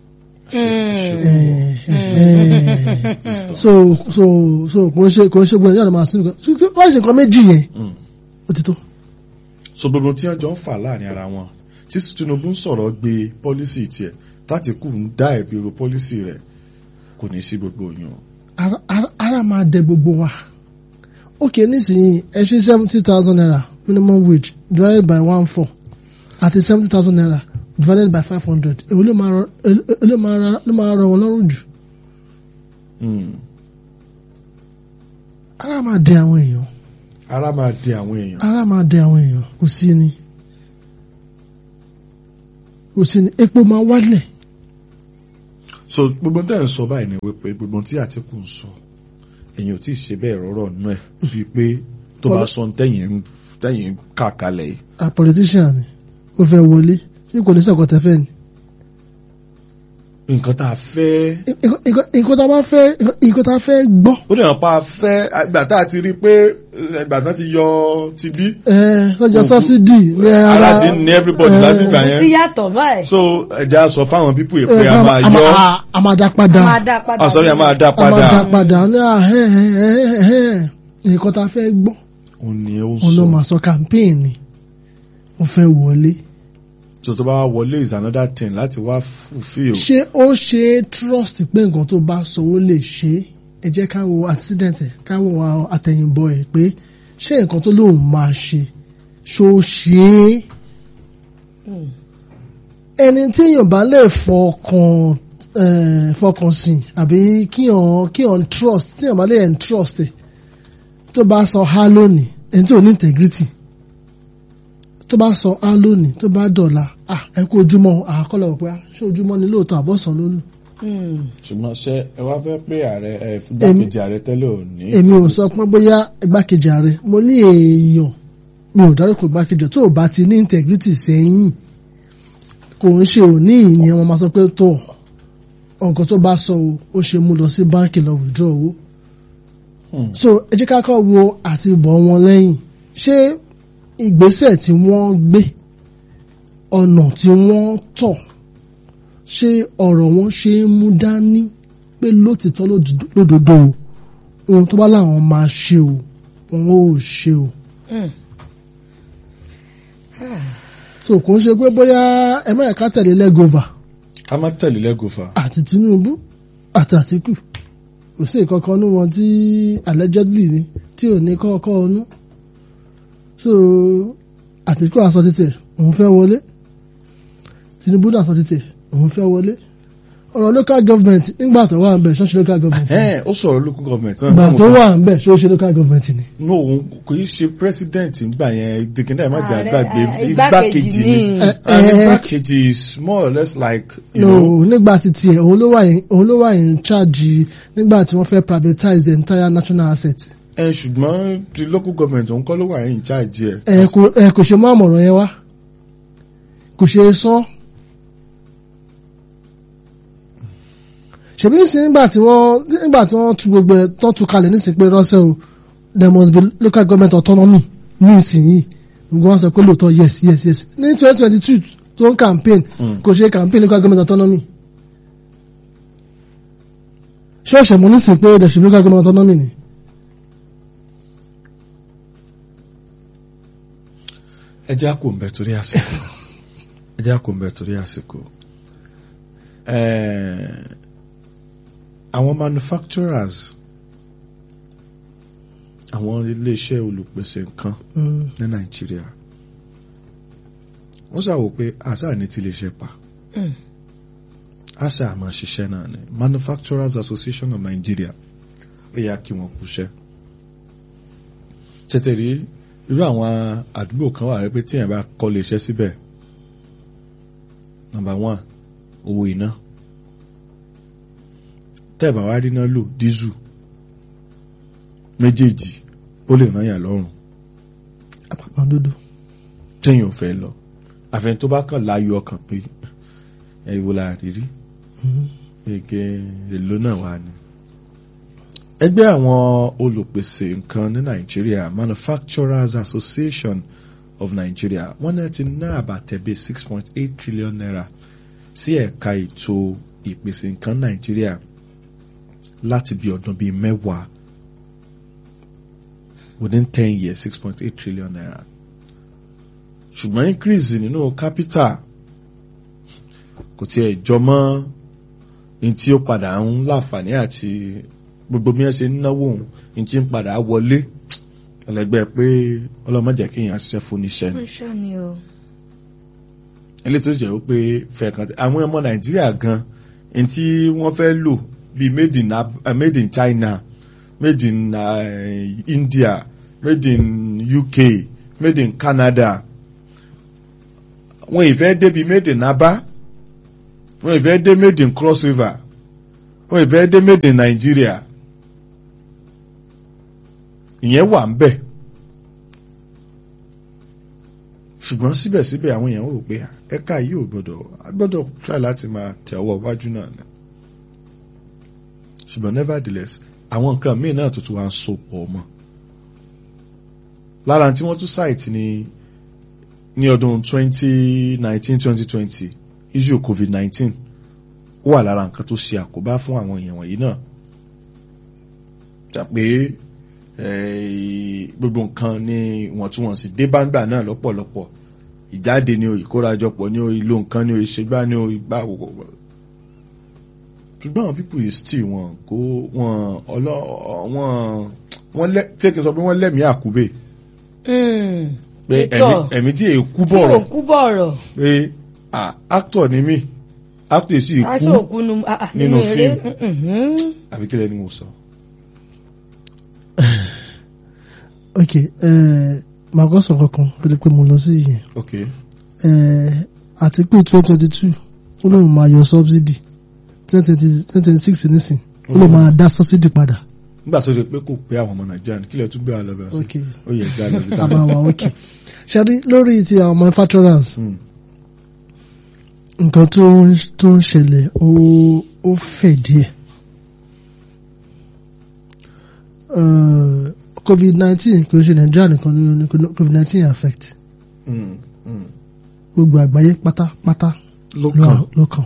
so so so kò ń ṣe kò ń ṣe gbọ́dọ̀ yàrá máa sinmi kan wọ́n ṣe nǹkan méjì yẹn Mm. ó ti tó. so gbogbo tí wọ́n jọ ń fà láàrin ara wọn tí Tinubu ń sọ̀rọ̀ gbé pọ́lísì tiẹ̀ tátìkù ń dá ẹ̀bi ro pọ́lísì rẹ̀ kò ní sí gbogbo yàn. ara ara- ara máa dẹ gbogbo wa ok nísìnyí ẹ ṣe seventy thousand naira minimum wage divided by one four àti seventy thousand naira divided by five hundred èwo ló máa rọ èwo ló máa rọ- ló máa rọ wọn lọ́rùn jù Mm. ara máa dẹ àwọn èèyàn ara máa di àwọn èèyàn. ara máa dẹ àwọn èèyàn kò sí ni kò sí ni epo máa wálẹ̀ so gbogbo tẹ́ ń sọ báyìí ni wípé gbogbo tí Àtíkù ń sọ èyàn ò tí ì ṣe bẹ́ẹ̀ rọ́rọ̀ nú ẹ̀ bíi pé tó bá Poli- sọ tẹ́yìn tẹ́yìn kà kalẹ̀ yìí. a politician ni ó fẹ́ wọlé ṣé kò ní sọ̀kọ̀ tẹ́fẹ́ ni. nǹkan tá a fẹ́ Nǹkan- nǹkan nǹkan tá a bá fẹ́ nǹkan tá a fẹ́ gbọ́ ó dẹ̀ hàn pa fẹ́ ìgbà tá a ti rí i pé ìgbà tán ti yọ ti bí ẹ lọ́jọ́ subsidy ní ara ara ti ń ní everybody eh, lásìkò kò sí yẹn yàtọ̀ báyìí. so ẹja sọ fáwọn pípù yìí ẹ, pé a máa a máa- yọ a- a máa dá padà a máa dá padà. ah sorry a máa dá a máa dá padà padà ní àhẹ́ nǹkan tá a fẹ́ gbọ́ òun ni ó ń òun ló sọ máa sọ campaign ni wọ́n fẹ́ wọlé. so tó bá wá wọlé is another thing láti wá fulfil ṣé ó ṣe é trust pé nǹkan tó bá sọ ó lè ṣe é ẹ jẹ́ ká wo accident ẹ̀ ká wo àwọn àtẹ̀yìnbọ̀ ẹ̀ pé ṣé nǹkan tó lóun máa ṣe ṣó ṣe é Mm. ẹni tí èèyàn bá lè fọkàn eh, fọkàn sìn àbí kíyàn kíyàn trust tí èèyàn bá lè trust ẹ̀ tó bá sọ ha lónìí ẹni tí ò ní integrity tó bá sọ ha lónìí tó bá dọ̀la ah ẹ kú ojúmọ́ àkọlọ̀ pé ah, ṣé ojúmọ́ ni lóòótọ́ àbọ̀sán ló lù Mm. ṣùgbọ́n ṣé ẹ wá fẹ́ pé ààrẹ ẹ fúgbàkejì ààrẹ tẹ́lẹ̀ ò ní. èmi ò sọ pé bóyá igbákejì ààrẹ mo ní èèyàn mi ò dárúkọ igbákejì tó o bá ti ní integrity sẹ́yìn kò ń ṣe òní ìyẹn wọn máa sọ pé tó nǹkan tó bá sọ o ó ṣe mú lọ sí báńkì lọ withdraw owó Hmm. so ẹ jẹ́ ká kọ́ wo àti bọ̀ wọn lẹ́yìn ṣé ìgbésẹ̀ tí wọ́n gbé ọ̀nà tí wọ́n tọ̀ ṣé ọ̀rọ̀ wọn ṣe é mú dání pé lótìtọ́ lódodo- lódodo o ohun tó bá láwọn máa ṣe o wọn ò ṣe o Mm. so kò ń ṣe pé bóyá ẹ má yẹ ká tẹ̀lé lẹ́gọ̀và ká má tẹ̀lé lẹ́gọ̀fà. àti Tinubu àti Àtíkù kò sí ìkankan ní wọn tí allegedly ni tí ò ní kọ́kọ́ ọnú so Àtíkù àsọ títẹ̀ òun fẹ́ wọlé Tinubu náà sọ títẹ̀ òun fẹ́ wọlé ọ̀rọ̀ local government nígbà tó wà ń bẹ̀ ṣọ́ọ̀ṣì local government ni. ẹ ó sọ̀rọ̀ local government náà. ìgbà tó wà ń bẹ̀ ṣọ́ọ̀ṣì local government ni. no òun kò í ṣe president nígbà yẹn dikindá má jẹ́ Ààrẹ, àgbàgbé eh, igbákejì igbákejì ni ni. Eh, and eh, igbákejì is more or less like you no know nígbà tí tiẹ̀ òun ló wà in- òun ló wà in charge nígbà tí wọ́n fẹ́ privatize the entire national asset. ẹ ṣùgbọ́n ti local government òun kọ́ ló wà in charge ẹ̀. ẹ kò ẹ kò ṣe mú àmọ̀ràn yẹn wá kò ṣe é sọ. ṣèbí sí nígbà tí wọ́n nígbà tí wọ́n tu gbogbo ẹ̀ tó tu kalẹ̀ nísìnyí pé rọ́ṣẹ́ o there must be local government autonomy ní ìsinyìí gbogbo wọn sọ pé lóòótọ́ yes yes yes ní twenty twenty two tó ń campaign Mm. kò ṣe campaign local government autonomy ṣé òṣèlú nísìnyí pé there should be local government autonomy ni. ẹ jẹ́ àkó mbẹ́ torí àsìkò ẹ jẹ́ àkó mbẹ́ torí àsìkò Ẹ̀, àwọn manufacturers àwọn iléeṣẹ́ olùpèsè nǹkan Mm. ní nàìjíríà wọ́n ṣàwò pé àṣà ní ti lè ṣe pa Mm. àṣà àmọ́ ṣiṣẹ́ náà ni manufacturers association of nigeria ó yà kí wọ́n kúṣẹ́ tètè rí irú àwọn àdúgbò kan wà pé tíyẹn bá kọ́ lè ṣẹ́ síbẹ̀ number one owó iná tẹ́ẹ̀bà wá rí iná lò dísù méjèèjì ó lè ràn yàn lọ́rùn àpàpàǹdodo. téèyàn ò fẹ́ lọ àfẹn tó bá kàn láyọ̀ ọkàn pé ẹ ìwò la rí rí Mm. gẹ́gẹ́ èlò náà wà ní. ẹgbẹ́ àwọn olùpèsè nǹkan ní nàìjíríà manufacturers association of nigeria wọ́n náà ti ná àbàtẹ̀bẹ̀ six point eight trillion naira sí ẹ̀ka ètò ìpèsè nǹkan nàìjíríà láti bí ọdún bíi mẹ́wàá within ten years six point eight trillion naira ṣùgbọ́n increase nínú capital kò tiẹ̀ jọ mọ́ ní tí ó padà ń láǹfààní àti gbogbo bí wọ́n ṣe ń náwó òun ní tí ń padà wọlé ẹlẹgbẹ́ pé ọlọ́mọdé kéèyàn ṣiṣẹ́ fún níṣẹ́ ni Ó ṣọ́ ni o. ilé tó jẹ́ pé fẹ̀ẹ̀kan àwọn ọmọ nàìjíríà gan ní tí wọ́n fẹ́ lò bíi made in, Ab- uh, made in China made in uh, India made in UK made in Canada wọ́n ìfẹ́ débi made in Aba wọ́n ìfẹ́ dé made in Cross River wọ́n ìfẹ́ dé made in Nigeria ìyẹn wà ń bẹ̀ ṣùgbọ́n síbẹ̀síbẹ̀ àwọn èèyàn rò pé ẹ̀ka yìí ò gbọ́dọ̀ a gbọ́dọ̀ try láti máa tẹ̀ ọwọ́ iwájú náà ni ṣùgbọ́n nevertheless àwọn nǹkan míì náà tuntun wá ń so pọ̀ mọ́ lára tí wọ́n tún site ní ní ọdún 2019-2020 issue covid-19 ó wà lára nǹkan tó ṣe àkóbá fún àwọn èèyàn wọ̀nyí náà jà pé gbogbo nǹkan ní ìwọ̀ntúnwọ̀nsì dé báńgbà náà lọ́pọ̀lọpọ̀ ìjáde ní o ìkórajọpọ̀ ní o ìlò nǹkan ní o ìṣègbà ní o ìgbà òwò ṣùgbọ́n àwọn pípù yìí still wọn kó wọn ọlọ́ wọn wọn lẹ́ tí kì í sọ pé wọ́n lẹ́mìí àkúbè pé ẹ̀mí tí èkú bọ̀rọ̀ tí òkú bọ̀rọ̀ pé actor ni mí actor sì aṣọ kú òkú nu ah, ah, nínú eré. fíìmù. Mhm. àbí kílẹ̀ ni mo sọ. ok eh, màá kọ́ sọ̀rọ̀ kan kó tó pé mo lọ sí ìyẹn ok eh, àti pé twenty twenty two ó lóun máa yọ subsidy twenty twenty six nísìn ó lóun máa dá subsidy padà nígbà tó ṣe pé kò pé àwọn ọmọ nàìjíríà ní kílẹ̀ tún gbé wa lọ bẹ̀rẹ̀ sí ok ó yẹ gbé wa lọ bí a máa wà ok ṣáàrí lórí ti àwọn manufacturers Hmm. nǹkan tó ń tó ń ṣẹlẹ̀ ó ó fẹ̀ díẹ̀ Eh, covid nineteen kò ṣe nàìjíríà nìkan ní ní covid nineteen affect Hmm. Hmm. gbogbo àgbáyé pátápátá ló ló kàn ló kàn.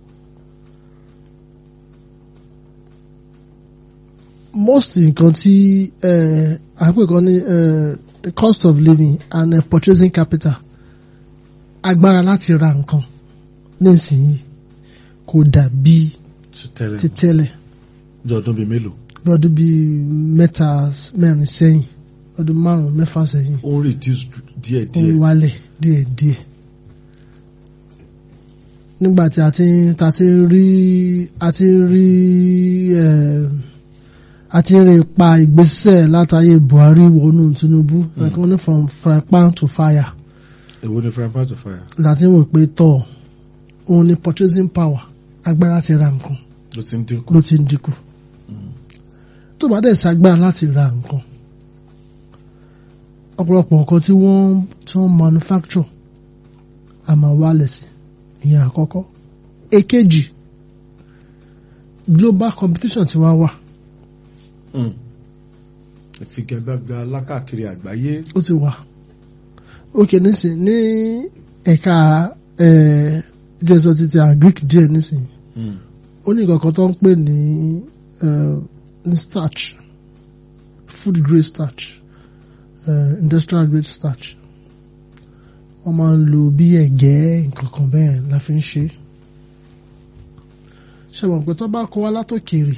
most nǹkan tí eh, àpè kan ní eh, the cost of living and uh, purchasing capital agbára láti ra nǹkan nísìnyí kò dàbí ti tẹ́lẹ̀ ti tẹ́lẹ̀ jẹ́ ọdún bíi mélòó lọ́dún bíi mẹ́ta mẹ́rin sẹ́yìn lọ́dún márùn-ún mẹ́fà sẹ́yìn ó ń reduce díẹ̀ ó ń díẹ̀ wálẹ̀ díẹ̀díẹ̀ nígbà tí a ti ń ta ti ń rí a ti ń rí eh, a ti ń rí ipa ìgbésẹ̀ látàyè Buhari wọnú Tinubu ẹ̀kan ní from frying pan to fire èwo ni frying pan to fire láti wò pé tọ̀ òun ni purchasing power agbára ti ra nǹkan ló ti ń dínkù ló ti ń dínkù tó bá dẹ̀ ṣagbára láti ra nǹkan ọ̀pọ̀lọpọ̀ nǹkan tí wọ́n tí wọ́n manufacture a máa wálẹ̀ sí ìyẹn àkọ́kọ́ èkejì global competition ti wá wà Hmm. ìfigagbága lákàkiri àgbáyé ó ti wà ókè nísìn ní ẹ̀ka jẹ́sọ̀ títí agric díẹ̀ nísìn Hmm. ó ní nǹkan kan tó ń pè ní eh, ní starch food grade starch eh, industrial grade starch wọ́n máa ń lo bí ẹ̀gẹ́ nǹkan kan bẹ́ẹ̀ la fi ń ṣe ṣe mọ̀ pé tó bá kó wá látòkèrè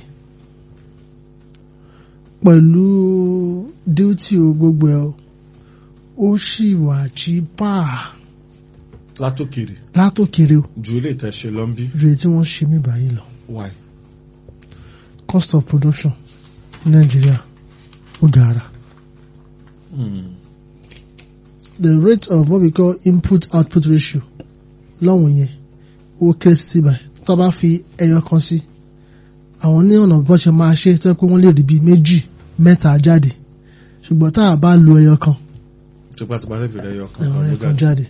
pẹ̀lú duty o gbogbo ẹ̀ o, ó sì wà cheaper látòkèrè látòkèrè o ju ilé ìtẹ̀ṣe lọ ń bí ju èyí tí wọ́n ṣe mí báyìí lọ. why cost of production ní Nàìjíríà ó gara. Hmm. The rate of what we call input output ratio lọ́wọ́n yẹn ó kéré sí báyìí tó bá fi ẹyọ kan sí àwọn ní ọ̀nà bó ṣe máa ṣe tó yẹ pé wọ́n lè rí bíi méjì mẹ́ta jáde ṣùgbọ́n tá a bá lo ẹyọ kan tipátipá lè fi rẹ yọ kan ẹ̀rọ kan ẹyọ ló kan ga jáde.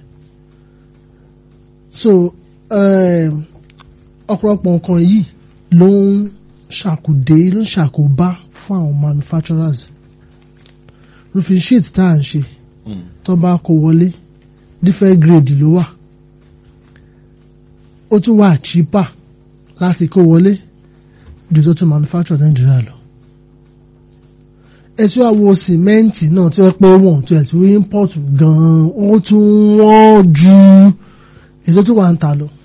So um, ọ̀pọ̀lọpọ̀ nǹkan yìí ló ń ṣàkùdé ló ń ṣàkóbá fún àwọn manufacturers roofing sheet tá à ń ṣe Hmm. tó bá kó wọlé different grade ló wà ó tún wà cheaper láti kó wọlé ju tó tún manufacture Nàìjíríà lọ ẹ tí wàá wo sìmẹ́ǹtì náà tí wọ́n pé wọ́n tó ẹ̀ tí wọ́n import gan-an ó tún wọ́n ju èyí tó tún wà ń ta lọ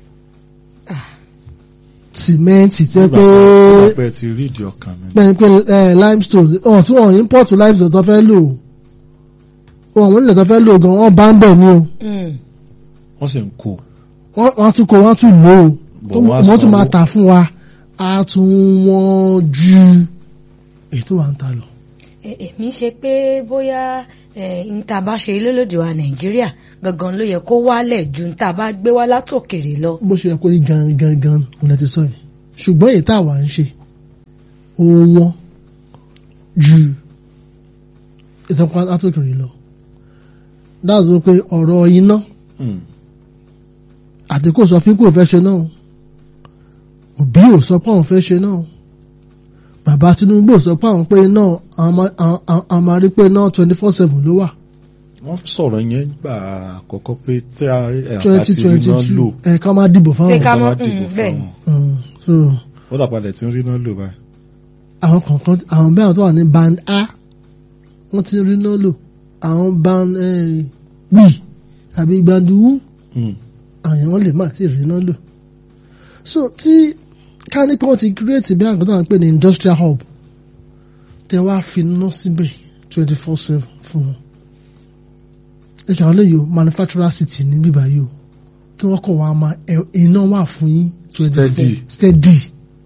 sìmẹ́ǹtì tí wọ́n pé nígbà pé ti rí ìdí ọkàn mi pé pé ẹ limestone ọ̀ tí wọ́n import limestone tó fẹ́ lò ó àwọn onílẹ̀ tó fẹ́ lò gan wọ́n bá ń bẹ̀ ní o Mm. wọ́n sì ń kó wọ́n wọ́n tún kó wọ́n tún lò ó Bọ̀ tó- wọ́n á wọ́n tún máa sanwó. tà fún wa á tún wọ́n ju èyí tó wà ń ta lọ. Ẹ- èmi ṣe pé bóyá níta bá ṣe lólòdì wa nàìjíríà gangan ló yẹ kó wálẹ̀ ju níta bá gbé wá látòkèrè lọ. bó ṣe yẹ kó rí gan gan gan òun lè ti sọ yìí ṣùgbọ́n èyí tá a wà ń ṣe òun wọ́n ju ìtọ́pá látòkèrè lọ that's why pé ọ̀rọ̀ iná Mm. àti kò sọ fún kò fẹ́ ṣe náà òbí ò sọ pé àwọn fẹ́ ṣe náà bàbá Tinubu ò sọ pé àwọn pé náà àwọn máa- àwọn- àwọn- àwọn máa rí pé náà twenty four seven ló wà wọ́n sọ̀rọ̀ yẹn gbà àkọ́kọ́ pé tí a ẹ̀ bá twenty ti rí twenty náà lò two ẹ̀ ká máa dìbò Pé fáwọn. ká ká má mọ̀, dìbò mm, bẹ́ẹ̀ ni. fáwọn Mm, so ó dàpadà tí ń rí náà lò báyìí. àwọn kọ̀ọ̀kan àwọn bẹ́ẹ̀ tó wà ní band A wọ́n ti rí náà lò àwọn band eh, B àbí band U Mm. àwọn wọn lè má ti rí náà lò so tí ká ní pé wọ́n ti create bí àgbàdo àwọn pè ní industrial hub tẹ wá fi ná síbẹ̀ twenty four seven fún wọn ẹ̀ka àwọn lèyò manufacturer city ní bíbá yìí o kí wọ́n kọ̀ wá máa ẹ̀- iná wà fún yín twenty four Steady. steady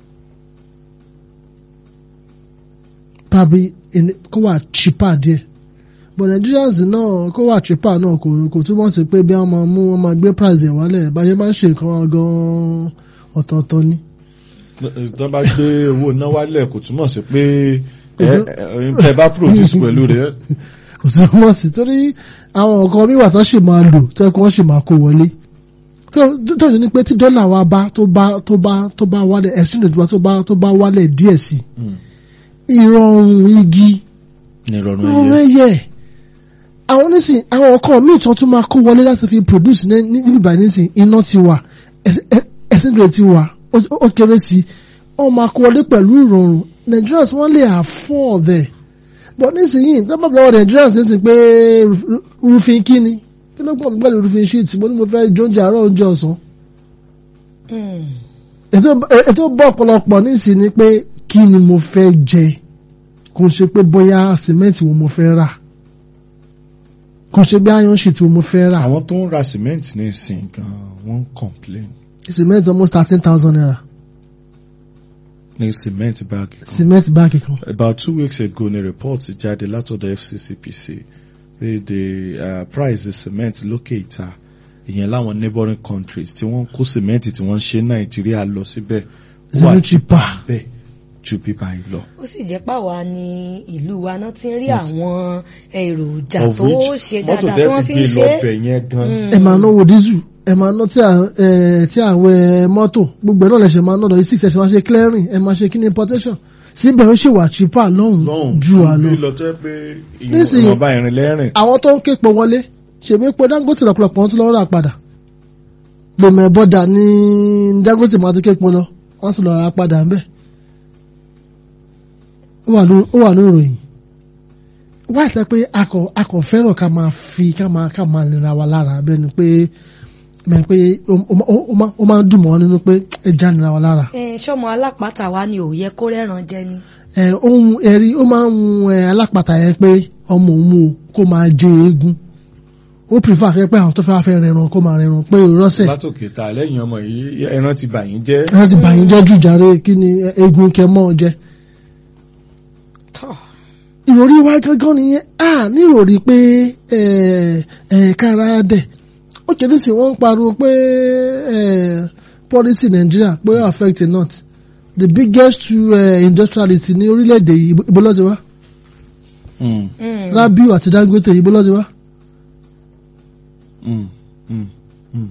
probably in kó wà cheaper díẹ̀ but Nigerians náà kó wà cheaper náà kò kò túmọ̀ sí pé bí wọ́n máa mú wọ́n máa gbé price ẹ̀ wálẹ̀ bá ṣe máa ń ṣe nǹkan wọn gan-an ọ̀tọ̀ọ̀tọ̀ ni. tó bá gbé owó iná wálẹ̀ kò túmọ̀ sí pé ẹ ẹ ẹ bá produce pẹ̀lú rẹ̀ kò sí wọ́n sì torí àwọn nǹkan míwà tó sì máa lò tó yẹ kó wọ́n sì máa kó wọlé tó tó ní pé tí dọ́là wa bá tó bá tó bá tó bá wálẹ̀ exchange rate wa tó bá tó bá wálẹ̀ díẹ̀ sí i ìrọ̀rùn igi ní ìrọ̀rùn ìrọ̀rùn ẹ̀yẹ. ẹyẹ àwọn onísìn àwọn nǹkan míì tó tún máa kó wọlé láti fi produce ní ní- níbi ìbàdí nísìn iná ti wà ẹ- ẹ- exchange rate ti wà ó- ó kéré sí i wọ́n máa kó wọlé pẹ̀lú ìrọ̀rùn Nigerians wọ́n lè afford ẹ̀ but nísìnyí tó bá bọ̀ Nigerians nísìn pé ru- ru- roofing kíni kí ló gbọ́n mi pẹ̀lú roofing sheet mo ní mo fẹ́ jóúnjẹ àárọ̀ oúnjẹ ọ̀sán Mm. ètò ètò bọ̀ ọ̀pọ̀lọpọ̀ nísìn ni pé kí ni mo fẹ́ jẹ kò ṣe pé bóyá sìmẹ́ǹtì wo mo fẹ́ rà kò ṣe bí iron sheet wo mo fẹ́ rà àwọn tó ń ra cement ní ìsìn gan wọ́n ń complain sìmẹ́ǹtì almost thirteen thousand naira ní cement bag kan. sìmẹ́ǹtì báàgì kan About two weeks ago ní report jáde látọ̀dọ̀ FCCPC pé the uh, price of cement lókè ìta ìyẹn láwọn neighboring countries tí wọ́n kó cement tí wọ́n ń ṣe Nàìjíríà lọ síbẹ̀ Zero cheaper. bẹ́ẹ̀ ju bíbá yìí lọ. ó sì jẹ́ pàwa ní ìlú wa náà ti ń rí àwọn èròjà Of tó which ṣe mọ́tò dáadáa tí wọ́n tẹ́ fi fi ń gbé ṣe lọ bẹ̀ yẹn gan. ẹ máa náwó dísù ẹ máa ná tí à- ẹ, tí àwọn ẹ, mọ́tò gbogbo ẹ̀ náà lè ṣe máa ná lọ six ẹ̀ ṣe máa ṣe clearing ẹ máa ṣe kíni importation síbẹ̀ ó ṣì wà cheaper lọ́hùn lọ́hùn ju àlọ́ bí lọ tó yẹ pé Nísìnyí- ìwọ̀nba ìrìn lẹ́rìn. àwọn tó ń ké pọ̀ wọlé ṣèmi pé Dangote lọ́pọ̀lọpọ̀ wọn tún lọ́ọ́ rà padà lèmọ̀ ẹ̀bọ́dà ní Dangote máa tún ké pọ̀ lọ wọ́n tún lọ́ọ́ rà padà ń bẹ̀ ó wà ló- ó wà ní ìròyìn wá ìtẹ́ pé akọ̀ akọ̀ fẹ́ràn ká máa fi ká máa ká máa nira wa lára bẹ́ẹ̀ ni pé mẹ́ pé ó- ó ó- ó máa- ó máa ń dùn mọ́ nínú pé ẹja nira wa lára ẹ ṣọmọ alápàtà wa ni ò yẹ kó rẹ́ran jẹ ni. ẹ ohun ẹ̀rí ó máa ń mu ẹ alápàtà yẹn pé ọmọ òun mú o kó máa jẹ eégún ó prefer kẹ́ pé àwọn tó fẹ́ fẹ́ rẹran kó máa rẹran pé rọ́sẹ̀ látòkè ta lẹ́yìn ọmọ yìí ẹran ti bà yín jẹ́. ẹran ti bàyín jẹ́ jù jàre kí ni ẹ, eégún kẹ mọ́ ọ jẹ. tọ́ ìròrí wa gángan nìyẹn a ní ìròrí pé ẹ ẹ kára dẹ̀ ó kéde sí wọ́n ń pariwo pé ẹ policy Nigeria pé ó affect the north the biggest two uh, industrialist ní orílẹ̀-èdè yìí ibo- ibo ló ti wá Mm, Mm. Rabiu àti Dangote ibo ló ti wá. mm, mm, mm.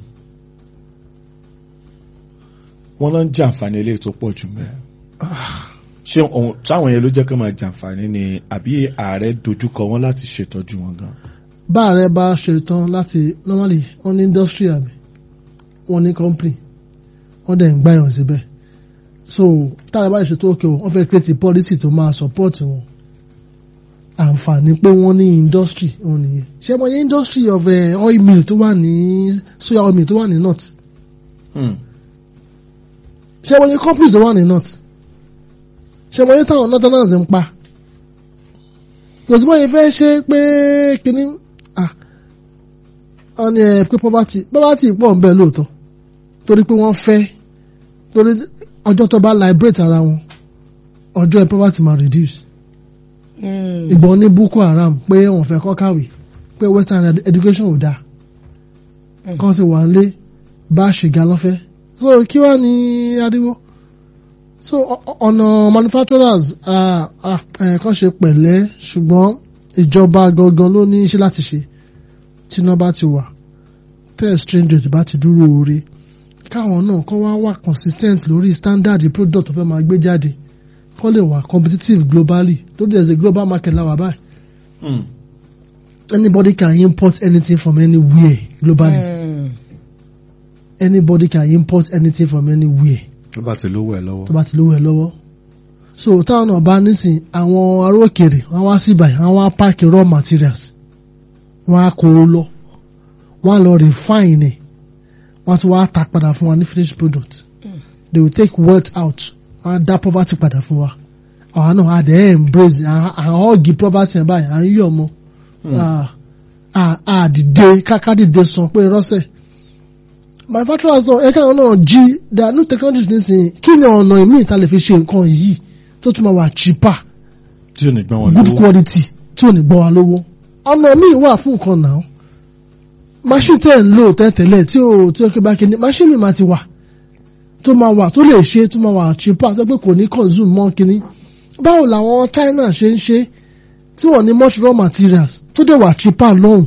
wọ́n lọ ń jàǹfààní eléyìí tó pọ̀ jù mẹ́. ṣé ohun táwọn yẹn ló jẹ́ kó máa jàǹfààní ni àbí ààrẹ dojúkọ wọn láti ṣètọ́jú wọn gan. bá ààrẹ bá ṣetán láti normally wọ́n ní industry àbí wọ́n ní company wọ́n dẹ̀ ń gbáyàn síbẹ̀ so táàrẹ bá ṣètò òkè o wọ́n fẹ́ create a policy tó máa support wọn àǹfààní pé wọ́n ní industry wọn nìyẹn ṣé mo yẹ industry of uh, oil mill tó wà ní soya oil mill tó wà ní north Mm. ṣé mo yẹ companies tó wà ní north ṣé mo yẹ táwọn northerners ń pa kò sí bóyá fẹ́ ṣe pé kínní ah wọ́n ní ẹ pé poverty poverty pọ̀ ń bẹ lóòótọ́ torí pé wọ́n fẹ́ torí ọjọ́ tó bá liberate ara wọn ọjọ́ ẹ poverty máa reduce Mm. ìbọn ní Boko Haram pé wọ́n fẹ́ kọ́ kàwé pé western ed- education ò dáa Mm. kan ti wà nílé bá ṣìgá lọ́fẹ́ so kí wàá ní ariwo so ọ- ọ- ọ̀nà manufacturers ah, ah, eh, kan ṣe pẹ̀lẹ́ ṣùgbọ́n ìjọba gangan ló ní iṣẹ́ láti ṣe tí iná bá ti wà tẹ́ exchange rate bá ti dúró oore káwọn náà kọ́ wá wà consistent lórí standard product tó fẹ́ máa gbé jáde kọ́ lè wà competitive globally tó there is a global market láwà báyìí Mm. anybody can import anything from anywhere globally Mm. anybody can import anything from anywhere tó bá ti lówó ẹ lọ́wọ́. tó bá ti lówó ẹ lọ́wọ́ so táwọn náà bá nísìn àwọn ará òkèèrè wọn wá sí ibàyí wọn wá páàkì raw materials wọn á kó o lọ wọn á lọ refine ẹ wọn á tún wá ta padà fún wa ní finished product Mm. they will take wealth out wọn á dá poverty padà fún wa àwa náà á dẹ̀ embrace àwọn ọ̀gì poverty ẹ̀ báyìí à ń yọ̀ mọ́ àdìde káká dìde sàn pé rọ́sẹ̀ manufacturers náà ẹ̀ka àwọn náà jí there are new technologies nísìnyí kí ni ọ̀nà ìmíì ta lè fi ṣe nǹkan yìí tó tún máa wà cheaper tí ò ní gbọ́n wọn good lówó. quality tí ò ní gbọ́ wa lówó ọ̀nà míì wà fún nǹkan náà machine tẹ̀ ń lò tẹ́tẹ̀lẹ̀ tí ò tí ó ké bá kíní machine mi máa ti wà tó máa wà tó lè ṣe tó máa wà cheaper tó pé kò ní consume mọ́ kíní báwo làwọn China ṣe ń ṣe tí wọ́n ní much raw materials tó dẹ̀ wà cheaper lọ́hùn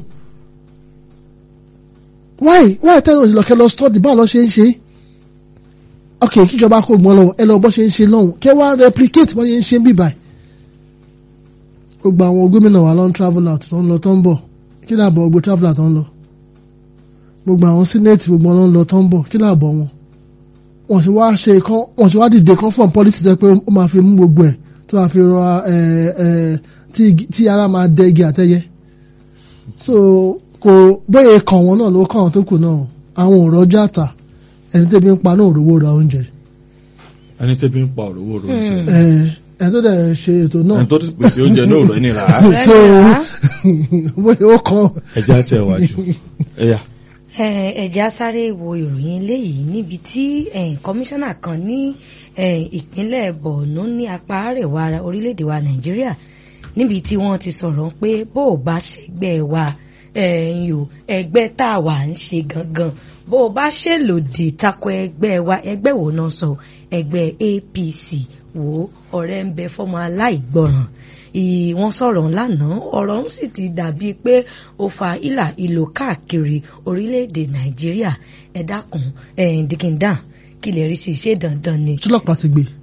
why why tẹ́lẹ̀ òjì lọ́kẹ́ lọ study báwo lọ́ ṣe ń ṣe ok kíjọba kó gbọ́n lọ́wọ́ ẹ lọ bọ́ ṣe ń ṣe lọ́hùn kẹ́ wá replicate bọ́ ṣe ń ṣe ń bíbáyìí gbogbo àwọn gómìnà wa ló ń travel out tó ń lọ tó ń bọ̀ kí làbọ̀ gbogbo travel out tó ń lọ gbogbo àwọn senate gbogbo wọn ló ń lọ tó ń bọ̀ kí làbọ̀ wọn wọ́n ti wá ṣe kán wọ́n ti wá dìde kán fún policy tẹ́ pé ó máa fi mú gbogbo ẹ̀ tó máa fi rọ ẹ ẹ tí igi- tí ara máa dẹ igi àtẹyẹ so kò bóyá kàn wọ́n náà ló kàn wọ́n tó kù náà àwọn ò rọjò àtà ẹni tẹ́bi ń pa náà ò rówó ra oúnjẹ ẹni tẹ́bi ń pa òrówó rò oúnjẹ. Mm. ẹ ẹ tó dẹ̀ ṣe ètò náà ẹni tó ti pèsè oúnjẹ náà rẹ̀ nira. Ọ̀rẹ́ so mi rà á. bóyá ó kàn ẹja tẹ wájú. ẹyà. Eh, ẹ̀já sáré wo ìròyìn eléyìí níbi tí eh, kọmíṣánná kan ní eh, ìpínlẹ̀ Borno ní apá àríwá orílẹ̀-èdè wa Nàìjíríà níbi tí wọ́n ti sọ̀rọ̀ pé bó o bá ṣègbè wa ẹ̀yìn o ẹgbẹ́ tá a wà ń ṣe gangan bó o bá ṣèlòdì tako ẹgbẹ́ wa ẹgbẹ́ wo náà sọ ẹgbẹ́ APC wo ọ̀rẹ́ ń bẹ fọ́mọ aláìgbọràn ì- wọ́n sọ̀rọ̀ lánàá ọ̀rọ̀ ń sì ti dàbí pé ó fa ìlà ìlò káàkiri orílẹ̀-èdè Nàìjíríà ẹ dákun ẹ̀ dìkìndàn kí lè rí sí i ṣé dandan ni. ṣọlọ́pàá ti gbé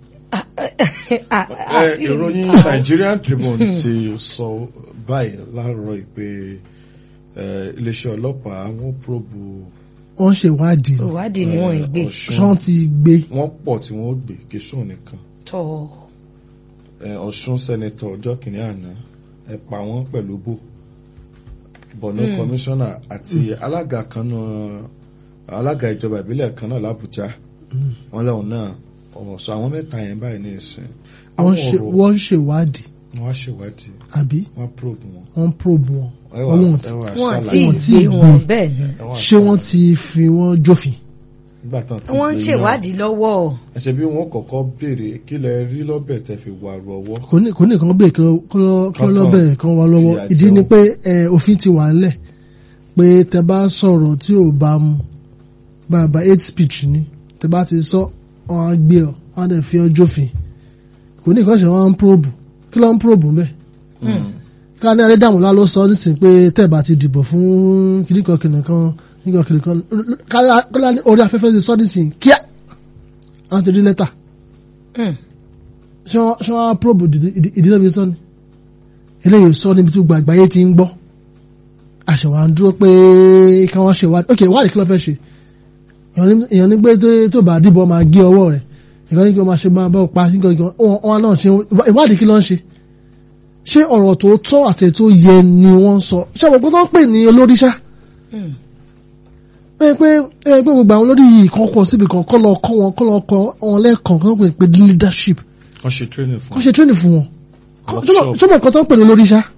àti ìròyìn ìròyìn Nigerian Tribune ti sọ báyìí láàárọ̀ yìí pé eh, iléeṣẹ́ ọlọ́pàá wọ́n probu wọ́n ṣe ìwádìí ìwádìí ni wọ́n ń gbé ṣán ti gbé wọ́n pọ̀ tí wọ́n gbé kìsùn nìkan tọ́ Eh, Ọ̀ṣun sẹ́nitọ̀ ọjọ́ kìnìún àná ẹ pa wọ́n pẹ̀lú bò Borno Mm. kọmíṣánná àti alága kan náà alága ìjọba ìbílẹ̀ kan náà l'Àbújá Mm. wọ́n lẹ́wọ̀n náà ọ̀rọ̀ sọ àwọn mẹ́ta yẹn báyìí ní ìsìn wọ́n àwọn ṣe ọ̀rọ̀ wọ́n ṣe ìwádìí wọ́n á ṣèwádìí àbí wọ́n probe wọn wọ́n probe wọn ẹ wà Wọ́n ẹ wà wọn ṣàlàyé àti Wọ́n ti ìgbé gbé. wọn bẹ́ẹ̀ ni ẹ wà ṣé wọ́n ṣàlàyé. ti fi wọ́n jófin nígbà tán ti wọ́n ń gbé ṣèwádìí lọ́wọ́ náà ẹsẹ̀ bí wọ́n kọ́kọ́ béèrè kí lẹ rí lọ́bẹ̀ tẹ́ fi wà rú ọwọ́ kò ní kò ní kan bẹ́ẹ̀ kí wọ́n- kí wọ́n kí wọ́n lọ Kankan bẹ̀rẹ̀ kan wá lọ́wọ́ fìyà ìdí jẹ ni wọ́n. pé ẹ, òfin ti wà ńlẹ̀ pé tẹ bá sọ̀rọ̀ tí ò bá mu bàbá hate speech ni tẹ bá ti sọ wọn á gbé ọ wọn á dẹ̀ fi ọ jófin kò ní kan ṣe wọn á ń probe kí ló ń probe bẹ́ẹ̀ ká ní adédàmúlá ló sọ nísìnyí pé tẹ́ bá ti dìbò fún kìnìkan kìnìkan kìnìkan kìnìkan ká ní orí afẹ́fẹ́ ti sọ nísìnyí kíá wọ́n ti rí lẹ́tà Mm. ṣé wọ́n ṣé wọ́n á probe ìdí- ìdí- ìdí náà fi sọ ni eléyìí sọ níbi tí gbogbo àgbáyé ti ń gbọ́ àṣẹwà ń dúró pé kí wọ́n ṣe ìwádìí ok ìwádìí kí ló fẹ́ ṣe èèyàn ní- èèyàn ní pé tó- tó bá dìbò máa gé ọwọ́ rẹ̀ ìkan ní kí wọ́n máa ṣe máa bá pa nígbà kan wọn wọn náà ṣe ìwádìí kí ló ń ṣe ṣé ọ̀rọ̀ tó tọ́ àti tó yẹ ni wọ́n ń sọ ṣé àwọn gbọ́dọ̀ ń pè ní olórí ṣá Mm. pé pé pé gbogbo àwọn olórí yìí kan kọ síbi kan kọ́ lọ kọ́ wọn kọ́ lọ kọ́ wọn lẹ́ẹ̀kan kọ́ pè pé leadership wọ́n ṣe training fún kọ́ ṣe training fún wọn Workshop. ṣé mo kọ́ tó ń pè ní olórí ṣá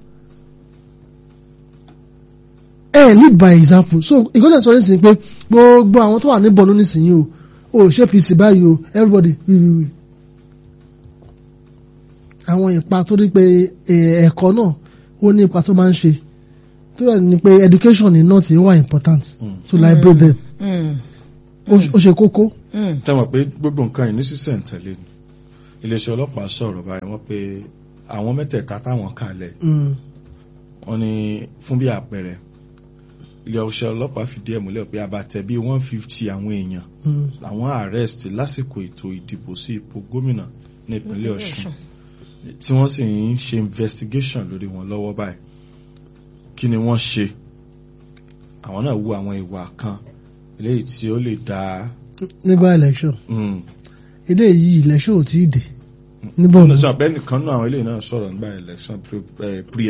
ẹ lead by example so ìgbọ́dọ̀ sọ nísìnyí pé gbogbo àwọn tó wà ní bọ̀ọ̀nù nísìnyí o o ṣé pc báyìí o everybody wí wí wí àwọn ipa tó rí pé eh, ẹ̀kọ́ náà ó ní ipa tó máa ń ṣe tó rẹ̀ ni pé education ní náà ti wà important Mm. to liberate them Mm. ó ó ṣe kókó Mm. tẹ́wọ̀n pé gbogbo nǹkan yìí ní sísẹ̀ ń tẹ̀lé ni iléeṣẹ́ ọlọ́pàá sọ̀rọ̀ báyìí wọ́n pé àwọn mẹ́tẹ̀ẹ̀ta táwọn kalẹ̀ Mm, wọ́n ní fún bí àpẹẹrẹ ilé ọṣẹ ọlọ́pàá fìdí ẹ̀ múlẹ̀ pé abatẹ bíi one fifty àwọn èèyàn Mm. làwọn arrest lásìkò ètò ìdìbò sí ipò gómìnà ní ìpínlẹ̀ Ọ̀ṣun tí wọ́n sì ń ṣe investigation lórí wọn lọ́wọ́ báyìí kí ni wọ́n ṣe àwọn náà wu àwọn ìwà kan eléyìí tí ó lè dá nígbà election mm, ilé yìí election ò tí ì dé níbo ọ̀nà sọ abẹ́nìkan náà àwọn eléyìí náà sọ̀rọ̀ nígbà election pre- eh, pre